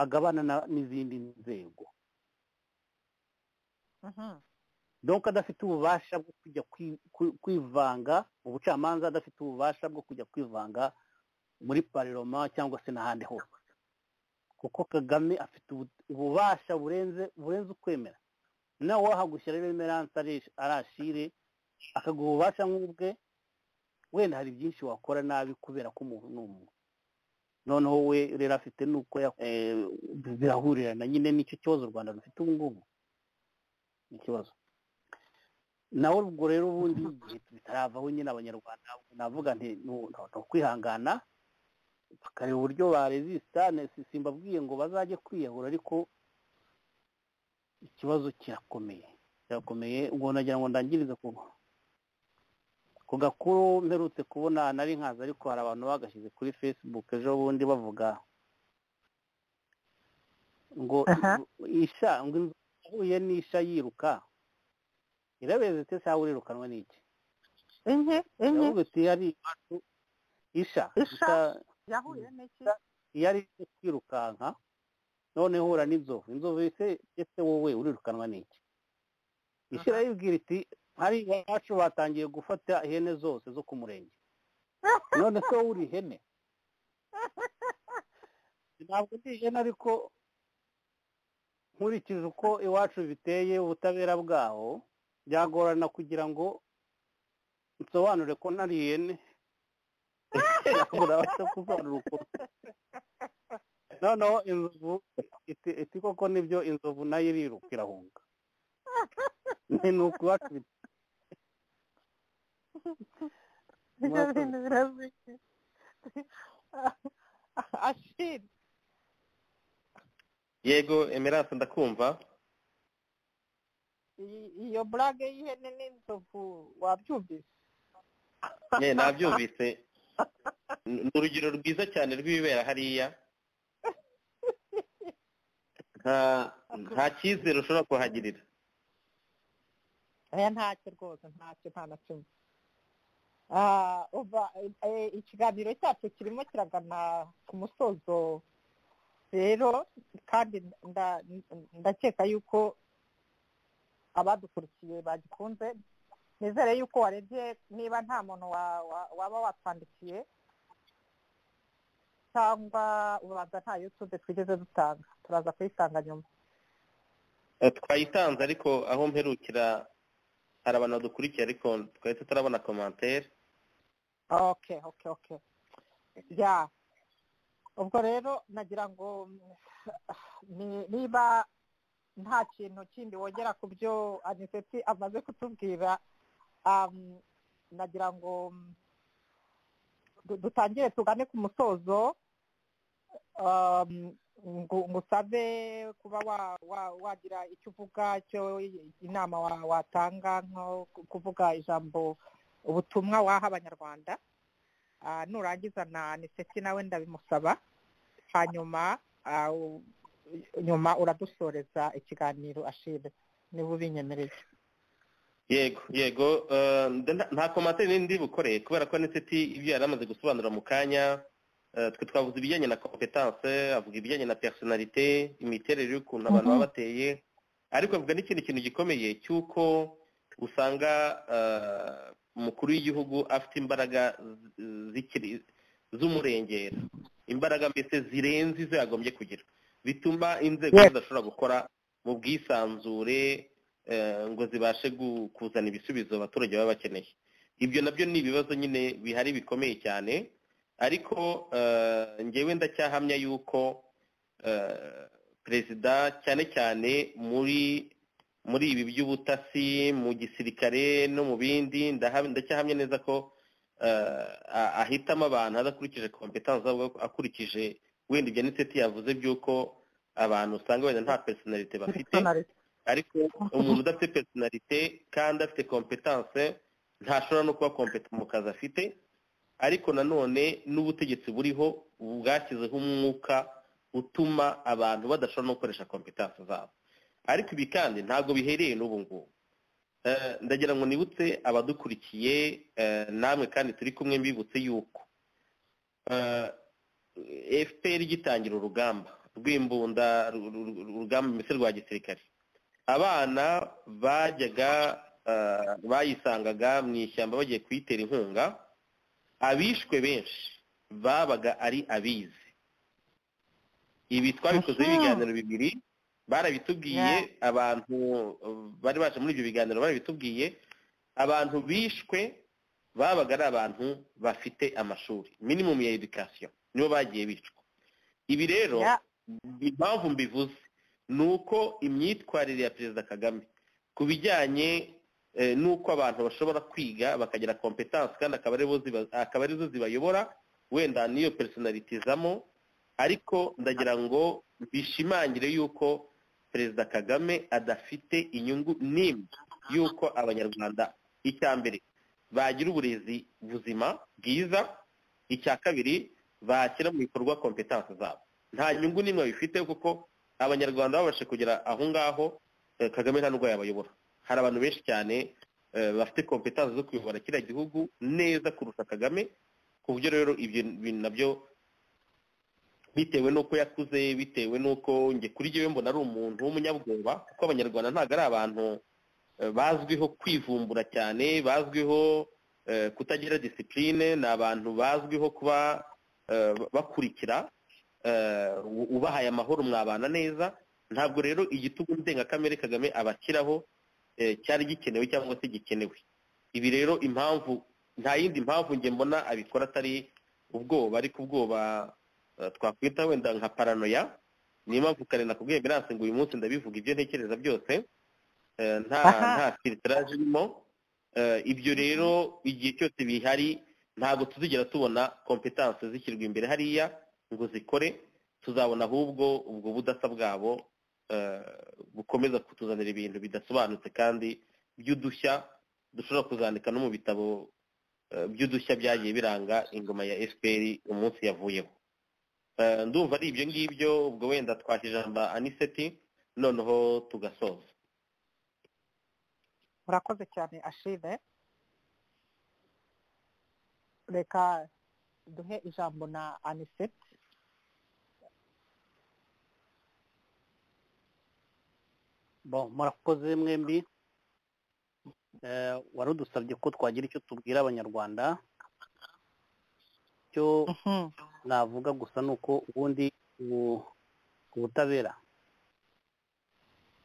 E: agabana n'izindi nzego donka adafite ububasha bwo kujya kwivanga ubucamanza adafite ububasha bwo kujya kwivanga muri pariroma cyangwa se n'ahandi hose kuko kagame afite ububasha burenze burenze ukwemera nawe wahagushyira rero emeranse arashire akaguha ububasha nk'ubwe wenda hari byinshi wakora nabi kubera ko umuntu ni umuntu noneho we rero afite nuko birahurirana nyine nicyo kibazo u rwanda rufite ubu ngubu ni ikibazo nawe ubwo rero ubundi igihe bitaravaho nyine abanyarwanda navuga nti ni ukwihangana bakareba uburyo barezisitane simbabwiye ngo bazajye kwiyahura ariko ikibazo kirakomeye kirakomeye ngo nagira ngo ndangirize ku gakuru mperutse kubona nari nkazi ariko hari abantu bagashyize kuri facebook ejo bundi bavuga ngo isha ngo inzu yahuye n'isha yiruka irabezetse se cyangwa urirukanwa n'iki
C: inke inke
E: yavuga ati yari isha
C: isha yahuye n'iki
E: yari kwirukanka none hura n'inzovu inzovu ese wowe urirukanwa n'iki ishyiraho ibwira iti hari iwacu batangiye gufata ihene zose zo ku murenge none se wowe uri ihene ntabwo ndi ihene ariko nkurikije uko iwacu biteye ubutabera bwaho byagorana kugira ngo nsobanure ko nari ihene urabasha kusobanura ukuntu noneho inzovu iti koko nibyo inzovu nayo iriruka irahunga ni ukubakira
C: ashiri
D: yego emerance ndakumva
C: iyo burage y'ihene n'inzovu wabyumvise
D: ye nabyumvise ni urugero rwiza cyane rw'ibibera hariya nta cyizere ushobora kuhagirira
C: aya ntacyo rwose ntacyo nta na kimwe ikiganiro cyacu kirimo kiragana ku musozo rero kandi ndakeka yuko abadukurikiye bagikunze nizere yuko warebye niba nta muntu waba watwandikiye cyangwa ubanza nta yutube twigeze dutanga turaza kuyisanga nyuma
D: twayitanze ariko aho mperukira hari abantu badukurikiye ariko twahita turabona komantere
C: oke oke oke ya ubwo rero nagira ngo niba nta kintu kindi wongera ku byo aniseti amaze kutubwira nagira ngo dutangire tugane ku musozo ngo usabe kuba wagira icyo uvuga cyo inama watanga nko kuvuga ijambo ubutumwa waha abanyarwanda nurangiza na niseti nawe ndabimusaba hanyuma nyuma uradusoreza ikiganiro ashire niba ubinyemereye
D: yego yego eh, nda- nta komantere nini ndi bukore kubera ko aniseti ibyo yari amaze gusobanura mu kanya eh, twe twavuze ibijyanye na competence avuga ibijyanye na personalite imiterere y'ukuntu abantu baba bateye ariko avuga n'ikindi kintu gikomeye cy'uko usanga eh, umukuru w'igihugu afite imbaraga z- zikiri- z'umurengera imbaraga mbese zirenze izo yagombye kugira bituma inzego
E: Yes.
D: zidashobora gukora mu bwisanzure eh, ngo zibashe gu- kuzana ibisubizo abaturage baba bakeneye ibyo nabyo ni ibibazo nyine bihari bikomeye cyane ariko eh, ngewe ndacyahamya yuko eh, perezida cyane cyane muri muri ibi by'ubutasi mu gisirikare no mu bindi ndaha- ndacyahamya neza ko eh, a- ahitamo abantu adakurikije kompetanse ahubwo akurikije wenda ibyo niseti yavuze by'uko abantu usanga wenda nta personalite bafite
C: Personality.
D: ariko umuntu udafite personalite kandi afite kompetanse ntashobora no kuba kompeta mu kazi afite ariko nanone n'ubutegetsi buriho bwashyizeho umwuka utuma abantu badashobora no gukoresha kompetanse zabo ariko ibi kandi ntabwo bihereye n'ubu ngubu Eh, ndagira ngo nibutse abadukurikiye eh, namwe kandi turi kumwe mbibutse yuko eh, fpr igitangira urugamba rw'imbunda ru- ru- ru- urugamba mbese rwa gisirikare abana bajyaga eh, bayisangaga mu ishyamba bagiye kuyitera inkunga abishwe benshi babaga ari abizi ibi twabikoze
C: Aha.
D: ibiganiro bibiri barabitubwiye
C: Yeah.
D: abantu eh, bari baje muri ibyo biganiro barabitubwiye abantu bishwe babaga ari abantu bafite amashuri minimum ya education nibo bagiye bicwa ibi rero
C: Yeah.
D: impamvu mbivuze ni uko imyitwarire ya perezida kagame ku bijyanye eh, n'uko abantu bashobora kwiga bakagira kompetanse kandi akaba aribo ziba- akaba arizo zibayobora wenda niyo personality izamo ariko ndagira ngo bishimangire yuko perezida kagame adafite inyungu n'imwe y'uko abanyarwanda icya mbere bagira uburezi buzima bwiza icya kabiri bashyira mu bikorwa kompetanse zabo nta nyungu n'imwe bifite kuko abanyarwanda babashe kugera aho ngaho eh, kagame nta n'ubwo yabayobora hari abantu benshi cyane eh, bafite kompetanse zo kuyobora kiriya gihugu neza kurusha kagame ku buryo rero ibyo bintu nabyo bitewe n'uko yakuze bitewe n'uko njye kuri jyewe mbona ari umuntu w'umunyabwoba kuko abanyarwanda ntabwo ari abantu eh, bazwiho kwivumbura cyane bazwiho eh, kutagira disipurine ni abantu bazwiho kuba eh, bakurikira eh, u- ubahaye amahoro mwabana neza ntabwo rero igitugu ndengakamere kagame abashyiraho eh, cyari gikenewe cyangwa se gikenewe ibi rero impamvu nta yindi mpamvu njye mbona abikora atari ubwoba ariko ubwoba eh, twakwita wenda nka paranoya niyo mpamvu kare nakubwiye biranse ngo uyu munsi ndabivuga ibyo ntekereza byose eh, nta
C: Aha.
D: nta filteraje irimo Eh, ibyo rero igihe cyose bihari ntabwo tuzigera tubona kompetanse zishyirwa imbere hariya ngo zikore tuzabona ahubwo ubwo budasa bwabo eh, bukomeza kutuzanira ibintu bidasobanutse kandi by'udushya dushobora kuzandika no mu bitabo eh, by'udushya byagiye biranga ingoma ya fpr umunsi yavuyeho Eh, ndumva ari ibyo ngibyo ubwo wenda twasha ijambo aniseti noneho tugasoza
C: urakoze cyane ashime reka duhe ijambo na aniseti
E: Bon, murakoze mwembi Eh, wari udusabye ko twagira icyo tubwira abanyarwanda cyo navuga gusa ni uko ubundi ubu- ubutabera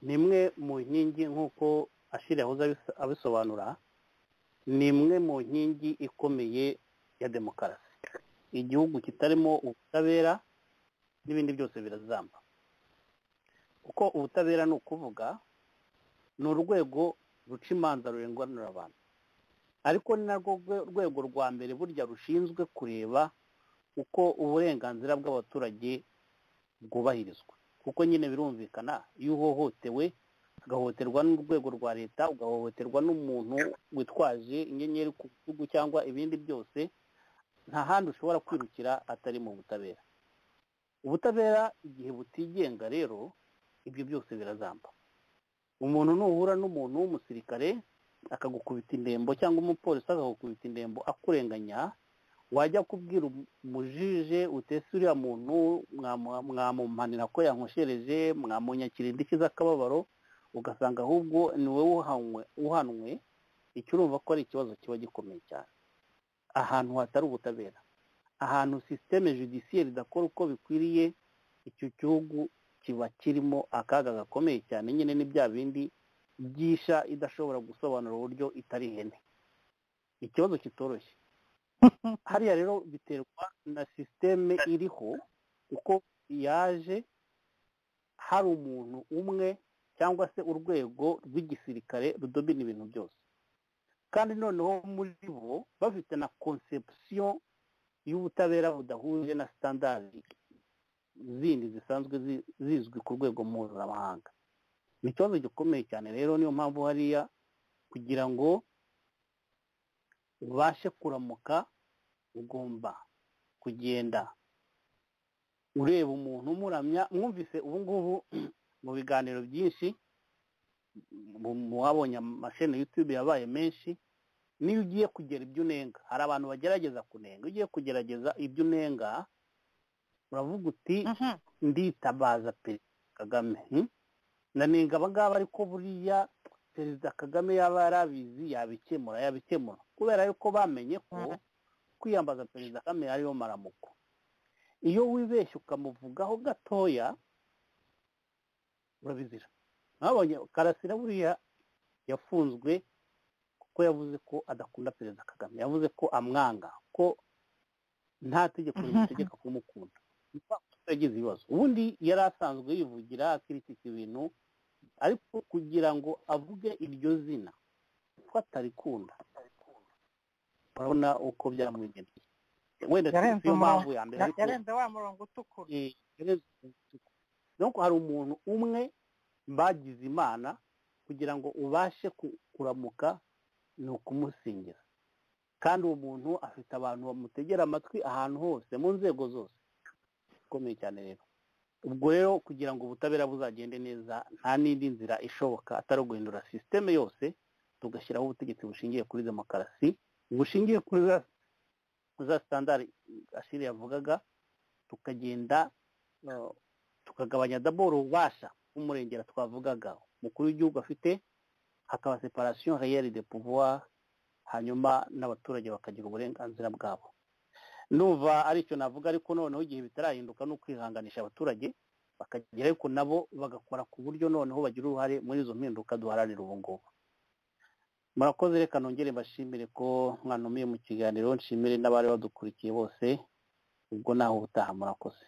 E: ni imwe mu nkingi nk'uko ashira yahoze abis- abisobanura ni imwe mu nkingi ikomeye ya demokarasi igihugu kitarimo ubutabera n'ibindi byose birazamba kuko ubutabera ni ukuvuga ni urwego ruca imanza rurenganura abantu ariko ni narwo rwe- rwego rwa mbere burya rushinzwe kureba uko uburenganzira bw'abaturage bwubahirizwa kuko nyine birumvikana iyo uhohotewe ugahohoterwa n'urwego rwa leta ugahohoterwa n'umuntu witwaje inyenyeri ku gihugu cyangwa ibindi byose nta handi ushobora kwirukira atari mu butabera ubutabera igihe butigenga rero ibyo byose birazamba umuntu nuhura n'umuntu w'umusirikare akagukubita indembo cyangwa umupolisi akagukubita indembo akurenganya wajya kubwira umujije utese uriya muntu mwamumanira ko yankoshereje mwamunyakira indishyi z'akababaro ugasanga ahubwo ni wowe uhanwe icyo urumva ko ari ikibazo kiba gikomeye cyane ahantu hatari ubutabera ahantu sisiteme judisiyeri idakora uko bikwiriye icyo gihugu kiba kirimo akaga gakomeye cyane nyine ni bya bindi byisha idashobora gusobanura uburyo itari ihene ikibazo kitoroshye hariya rero biterwa na sisiteme iriho uko yaje hari umuntu umwe cyangwa se urwego rw'igisirikare rudobina ibintu byose kandi noneho muri bo bafite na konsepsiyo y'ubutabera budahuje na sitandari zindi zisanzwe zizwi ku rwego mpuzamahanga ni ikibazo gikomeye cyane rero niyo mpamvu hariya kugira ngo ubashe kuramuka ugomba kugenda ureba umuntu umuramya mwumvise ubu ngubu mu biganiro byinshi mu wabonye amasheni yutube yabaye menshi niyo ugiye kugera ibyo unenga hari abantu bagerageza kunenga iyo ugiye kugerageza ibyo unenga uravuga uti nditabaza perezida kagame nanenga abangaba ariko buriya perezida kagame yaba yarabizi yabikemura yabikemura kubera yuko bamenye ko kwiyambaza perezida kagame ariyo maramuko iyo wibeshye ukamuvugaho gatoya urabizira mwabonye karasira buriya yafunzwe kuko yavuze ko adakunda perezida kagame yavuze ko amwanga ko nta tegeko rimutegeka kumukunda yagize ibibazo ubundi yari asanzwe yivugira akiritika ibintu ariko kugira ngo avuge iryo zina ko atarikunda urabona uko byamwigendeye wenda si yo mpamvu ya mbere ariko
C: yarenze wa murongo utukura
E: nuko hari umuntu umwe bagize imana kugira ngo ubashe kuramuka ni ukumusingira kandi uwo muntu afite abantu bamutegera amatwi ahantu hose mu nzego zose ikomeye cyane rero ubwo rero kugira ngo ubutabera buzagende neza nta n'indi nzira ishoboka atari uguhindura sisiteme yose tugashyiraho ubutegetsi bushingiye kuri demokarasi bushingiye kuri za sitandari ashiri yavugaga tukagenda tukagabanya daboro ububasha bw'umurengera twavugaga umukuru w'igihugu afite hakaba separasiyo reyeri de pouvoir hanyuma n'abaturage bakagira uburenganzira bwabo numva aricyo navuga ariko noneho igihe bitarahinduka no kwihanganisha abaturage bakagira ariko nabo bagakora ku buryo noneho bagira uruhare muri izo mpinduka duharanira ubu ngubu murakoze reka nongere mbashimire ko mwanumiye mu kiganiro nshimire n'abari badukurikiye bose ubwo naho ubutaha murakoze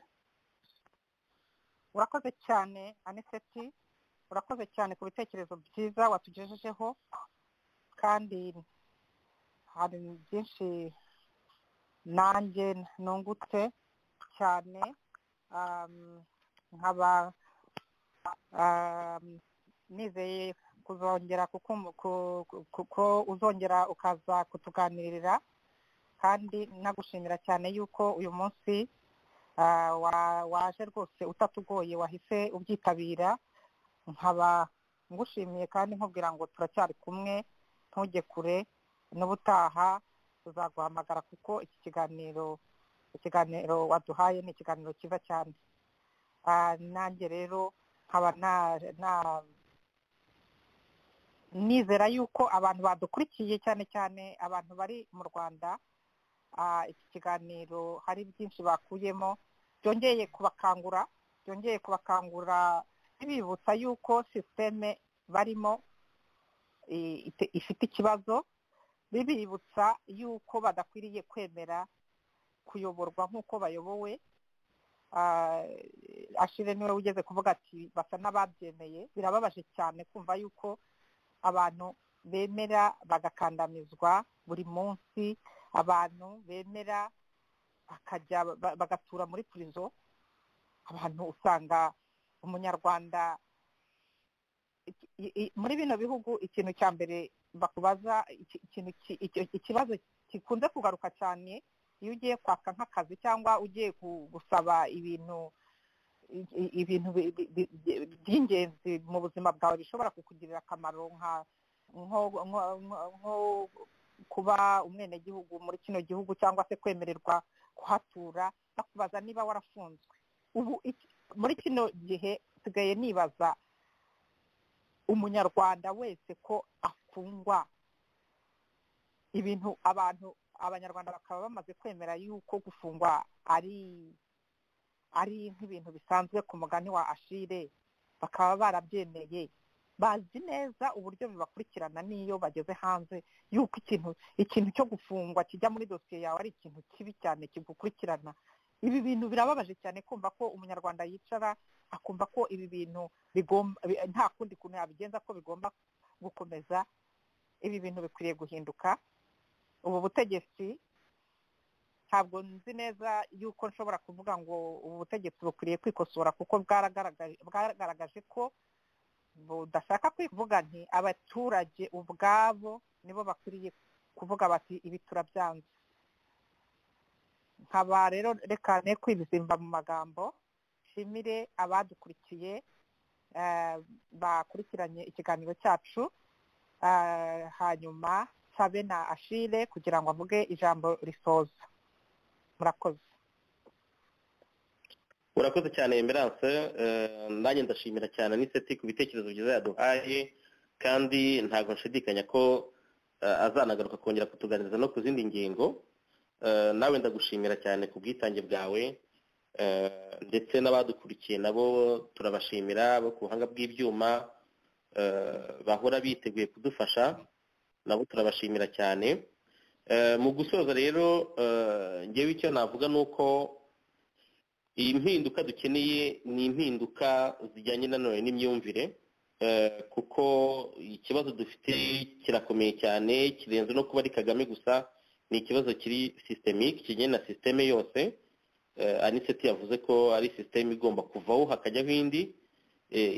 C: urakoze cyane aniseti urakoze cyane ku bitekerezo byiza watugejejeho kandi hari byinshi nanjye nungutse cyane nkaba nizeye kuzongera kuko uzongera ukaza kutuganirira kandi nagushimira cyane yuko uyu munsi waje rwose utatugoye wahise ubyitabira nkaba ngushimiye kandi nkubwira ngo turacyari kumwe ntujye kure n'ubutaha tuzaguhamagara kuko iki kiganiro ikiganiro waduhaye ni ikiganiro cyiza cyane nanjye rero nkaba nizera yuko abantu badukurikiye cyane cyane abantu bari mu rwanda iki kiganiro hari byinshi bakuyemo byongeye kubakangura byongeye kubakangura bibibutsa yuko sisiteme barimo ifite ikibazo bibibutsa yuko badakwiriye kwemera kuyoborwa nk'uko bayobowe ashire niwe ugeze kuvuga ati basa n'ababyemeye birababaje cyane kumva yuko abantu bemera bagakandamizwa buri munsi abantu bemera bakajya bagatura muri purizo abantu usanga umunyarwanda muri bino bihugu ikintu cya mbere bakubaza ikibazo gikunze kugaruka cyane iyo ugiye kwaka nk'akazi cyangwa ugiye gusaba ibintu ibintu by'ingenzi mu buzima bwawe bishobora kukugirira akamaro nka nko kuba umwenegihugu muri kino gihugu cyangwa se kwemererwa kuhatura bakubaza niba warafunzwe ubu muri kino gihe nsigaye nibaza umunyarwanda wese ko afungwa ibintu abantu abanyarwanda bakaba bamaze kwemera yuko gufungwa ari ari nk'ibintu bisanzwe ku mugani wa ashire bakaba barabyemeye bazi neza uburyo bibakurikirana n'iyo bageze hanze yuko ikintu ikintu cyo gufungwa kijya muri dosiye yawe ari ikintu kibi cyane kigukurikirana ibi bintu birababaje cyane kumva ko umunyarwanda yicara akumva ko ibi bintu nta kundi kuntu yabigenza ko bigomba gukomeza ibi bintu bikwiriye guhinduka ubu butegetsi ntabwo nzi neza yuko nshobora kuvuga ngo ubu butegetsi bukwiriye kwikosora kuko bwagaragaje ko budashaka kuvuga nti abaturage ubwabo nibo bakwiriye kuvuga bati ibi turabyanze nkaba rero reka ne kwibizimba mu magambo nshimire abadukurikiye bakurikiranye ikiganiro cyacu hanyuma sabe na ashire kugira ngo avuge ijambo risoza murakoze
D: urakoze cyane emerance nanjye ndashimira cyane n'iseti ku bitekerezo byiza yaduhaye kandi ntabwo nshidikanya ko azanagaruka kongera kutuganiriza no ku zindi ngingo nawe ndagushimira cyane ku bwitange bwawe ndetse n'abadukurikiye nabo turabashimira bo ku buhanga bw'ibyuma bahora biteguye kudufasha nabo turabashimira cyane mu gusoza rero ngewe icyo navuga ni uko iyi mpinduka dukeneye ni impinduka zijyanye nanone n'imyumvire kuko ikibazo dufite kirakomeye cyane kirenze no kuba ari kagame gusa ni ikibazo kiri sitemike kijyanye na sisiteme yose aniseti yavuze ko ari sisiteme igomba kuvaho hakajyaho indi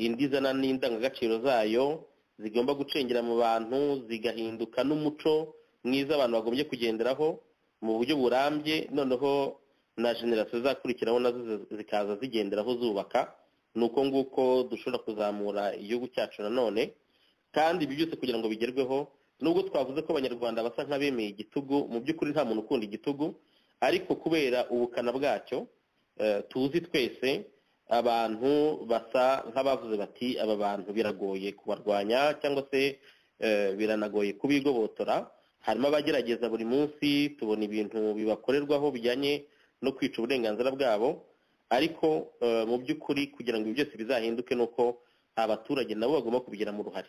D: indi izana n'indangagaciro zayo zigomba gucengera mu bantu zigahinduka n'umuco mwiza abantu bagombye kugenderaho mu buryo burambye noneho na generasiyo zakurikiraho nazo zikaza zigenderaho zubaka ni uko nguko dushobora kuzamura igihugu cyacu nanone kandi ibi byose kugira ngo bigerweho nubwo twavuze ko abanyarwanda basa nk'abemeye igitugu mu by'ukuri nta muntu ukunda igitugu ariko kubera ubukana bwacyo tuzi twese abantu basa nk'abavuze bati aba bantu biragoye kubarwanya cyangwa se biranagoye kubigobotora harimo abagerageza buri munsi tubona ibintu bibakorerwaho bijyanye no kwica uburenganzira bwabo ariko mu by'ukuri kugira ngo ibi byose bizahinduke ni uko abaturage nabo bagomba kubigiramo uruhare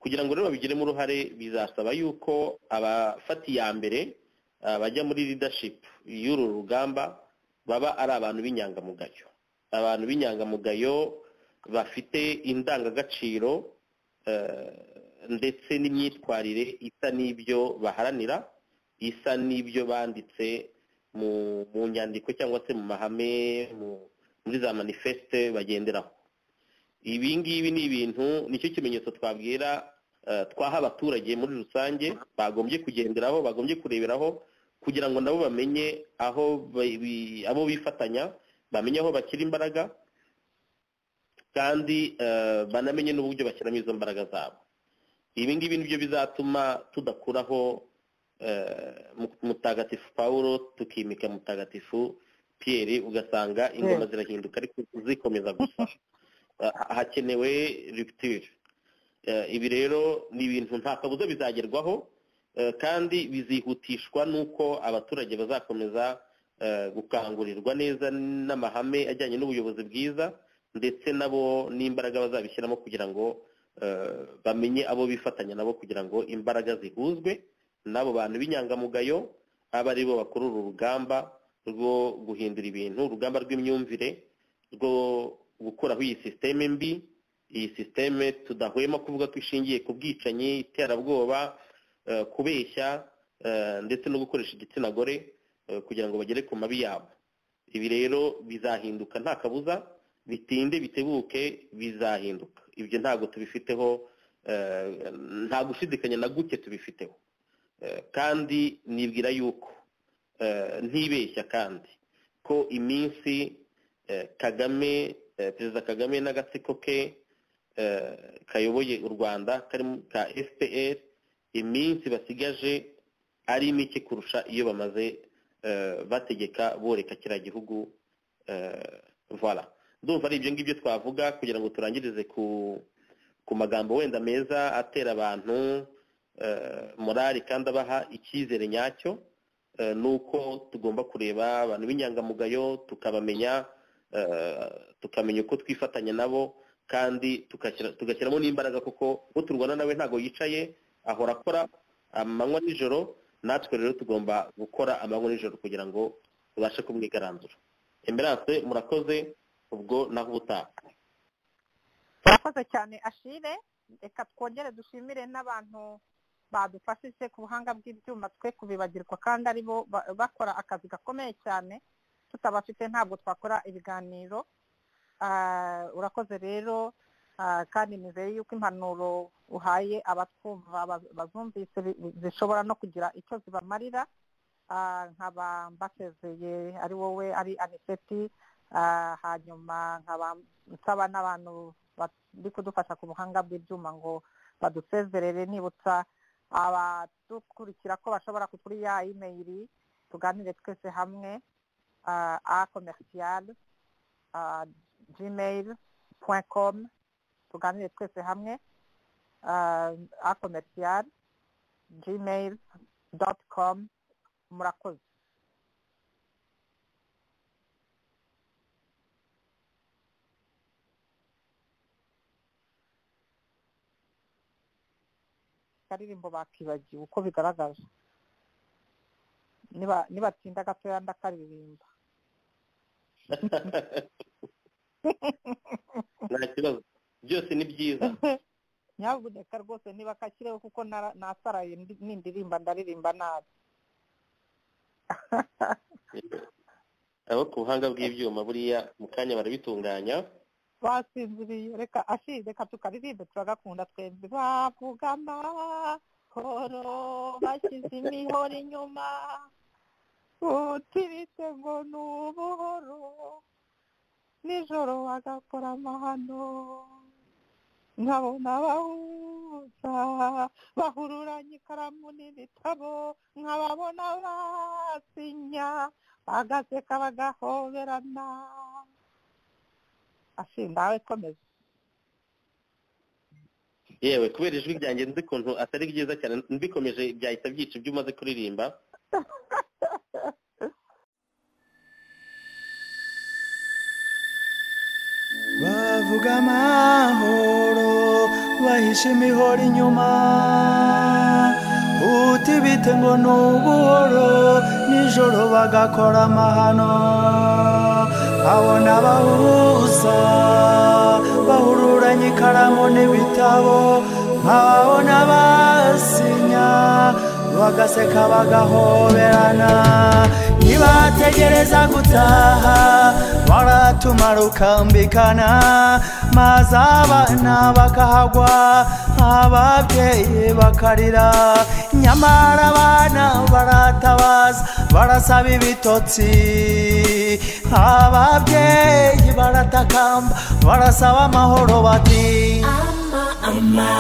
D: kugira ngo rero babigiremo uruhare bizasaba yuko abafata iya mbere bajya muri leadership y'uru rugamba baba ari abantu b'inyangamugayo abantu b'inyangamugayo bafite indangagaciro ndetse n'imyitwarire isa n'ibyo baharanira isa n'ibyo banditse mu nyandiko cyangwa se mu mahame muri za manifeste bagenderaho ibi ngibi ni ibintu nicyo kimenyetso twabwira twaha abaturage muri rusange bagombye kugenderaho bagombye kureberaho kugira ngo nabo bamenye aho abo bifatanya bamenye aho bakira imbaraga kandi banamenye n'uburyo bashyiramo izo mbaraga zabo ibi ngibi nibyo bizatuma tudakuraho mutagatifu paul tukimika mutagatifu Pierre ugasanga ingoma zirahinduka ariko zikomeza gusa hakenewe rupture ibi rero ni ibintu nta kabuza bizagerwaho kandi bizihutishwa n'uko abaturage bazakomeza gukangurirwa neza n'amahame ajyanye n'ubuyobozi bwiza ndetse nabo n'imbaraga bazabishyiramo kugira ngo bamenye abo bifatanya nabo kugira ngo imbaraga zihuzwe n'abo bantu b'inyangamugayo aba ari bo bakora uru rugamba rwo guhindura ibintu urugamba rw'imyumvire rwo gukuraho iyi sisiteme mbi iyi sisiteme tudahwema kuvuga ko ishingiye ku bwicanyi iterabwoba kubeshya ndetse no gukoresha igitsina gore kugira ngo bagere ku mabi yabo ibi rero bizahinduka nta kabuza bitinde bitebuke bizahinduka ibyo ntabwo tubifiteho nta gushidikanya na guke tubifiteho kandi nibwira yuko ntibeshya kandi ko iminsi kagame perezida kagame n'agatsiko ke kayoboye u rwanda ka fpr iminsi basigaje ari mike kurusha iyo bamaze bategeka boreka kiriya gihugu vara ndumva ari ibyo ngibyo twavuga kugira ngo turangirize ku ku magambo wenda meza atera abantu morali kandi abaha icyizere nyacyo ni uko tugomba kureba abantu b'inyangamugayo tukabamenya tukamenya uko twifatanya nabo kandi tugashyiramo n'imbaraga kuko uwo turwana nawe ntabwo yicaye ahora akora amanywa nijoro natwe rero tugomba gukora amanywa nijoro kugira ngo tubashe kumwigaranzura emerance murakoze ubwo naho ubutaha
C: turakoze cyane ashire reka twongere dushimire n'abantu badufashije ku buhanga bw'ibyuma twe kubibagirwa kandi ari bo bakora akazi gakomeye cyane tutabafite ntabwo twakora ibiganiro urakoze rero kandi nizere yuko impanuro uhaye abatwumva bazumvise zishobora no kugira icyo zibamarira nkaba mbasezeye ari wowe ari aniseti hanyuma nkaba nsaba n'abantu bari kudufasha ku buhanga bw'ibyuma ngo badusezerere nibutsa abadukurikira ko bashobora kuri ya imeyiri tuganire twese hamwe a komerisiyari gmail komu tuganire twese hamwe a komerisiyari gmail doti komu murakoze akaririmbo bakibagiwe uko bigaragaje nibatinda gatoya ndakaririmba
D: nta kibazo byose ni byiza
C: nyabuneka rwose niba kashyireho kuko nasaraye n'indirimba ndaririmba nabi
D: abo ku buhanga bw'ibyuma buriya mu kanya barabitunganya
C: basinziriye reka ashize reka tukaririmbe turagakunda twembi bavuga amahoro bashyize imihoro inyuma utiritse ngo ni ubuhoro nijoro bagakora amahano nkabona abahuza bahururanye ikaramu n'ibitabo nkababona basinya bagaseka bagahoberana ashindawe komeza
D: yewe kubera ijwi ryanjye nzi ukuntu atari byiza cyane mbikomeje byahita byica ibyo umaze kuririmba
A: bavuga amahoro bahishe imihoro inyuma utibite ngo ni ubuhoro nijoro bagakora amahano abona abahuza bahururanye ikaramu n'ibitabo nkabona basinya bagaseka bagahoberana nibategereza gutaha baratumara ukambikana maze abana bakahagwa ababyeyi bakarira nyamara abana baratabaza barasaba ibitotsi ababyeyi baratakamba barasaba amahoro bati
B: ama ama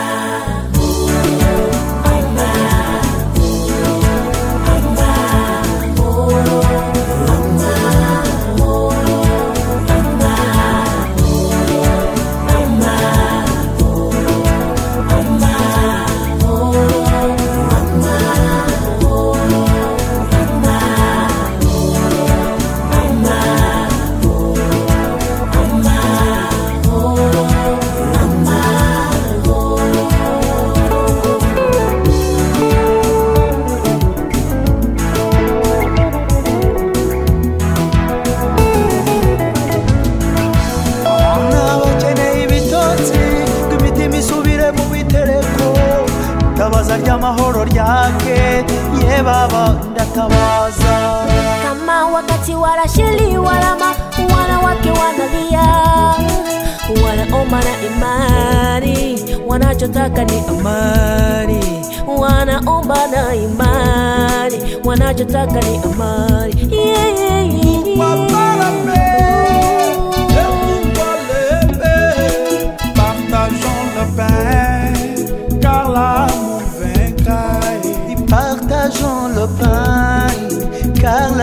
A: nabakeneye ibitotsi ngo imitima isubire mu bitereko tabaza ry'amahoro ryake ye baba ndatabaza
B: kama wakati warashiliwa lama wanawake wanalia wanaomba na imani wanachotaka ni amani wanaomba na imani wanachotaka ni amani yeah, yeah, yeah.
A: Paparapé, eu nunca levei, partajou car l'amour vainca. Et partageons le pain, car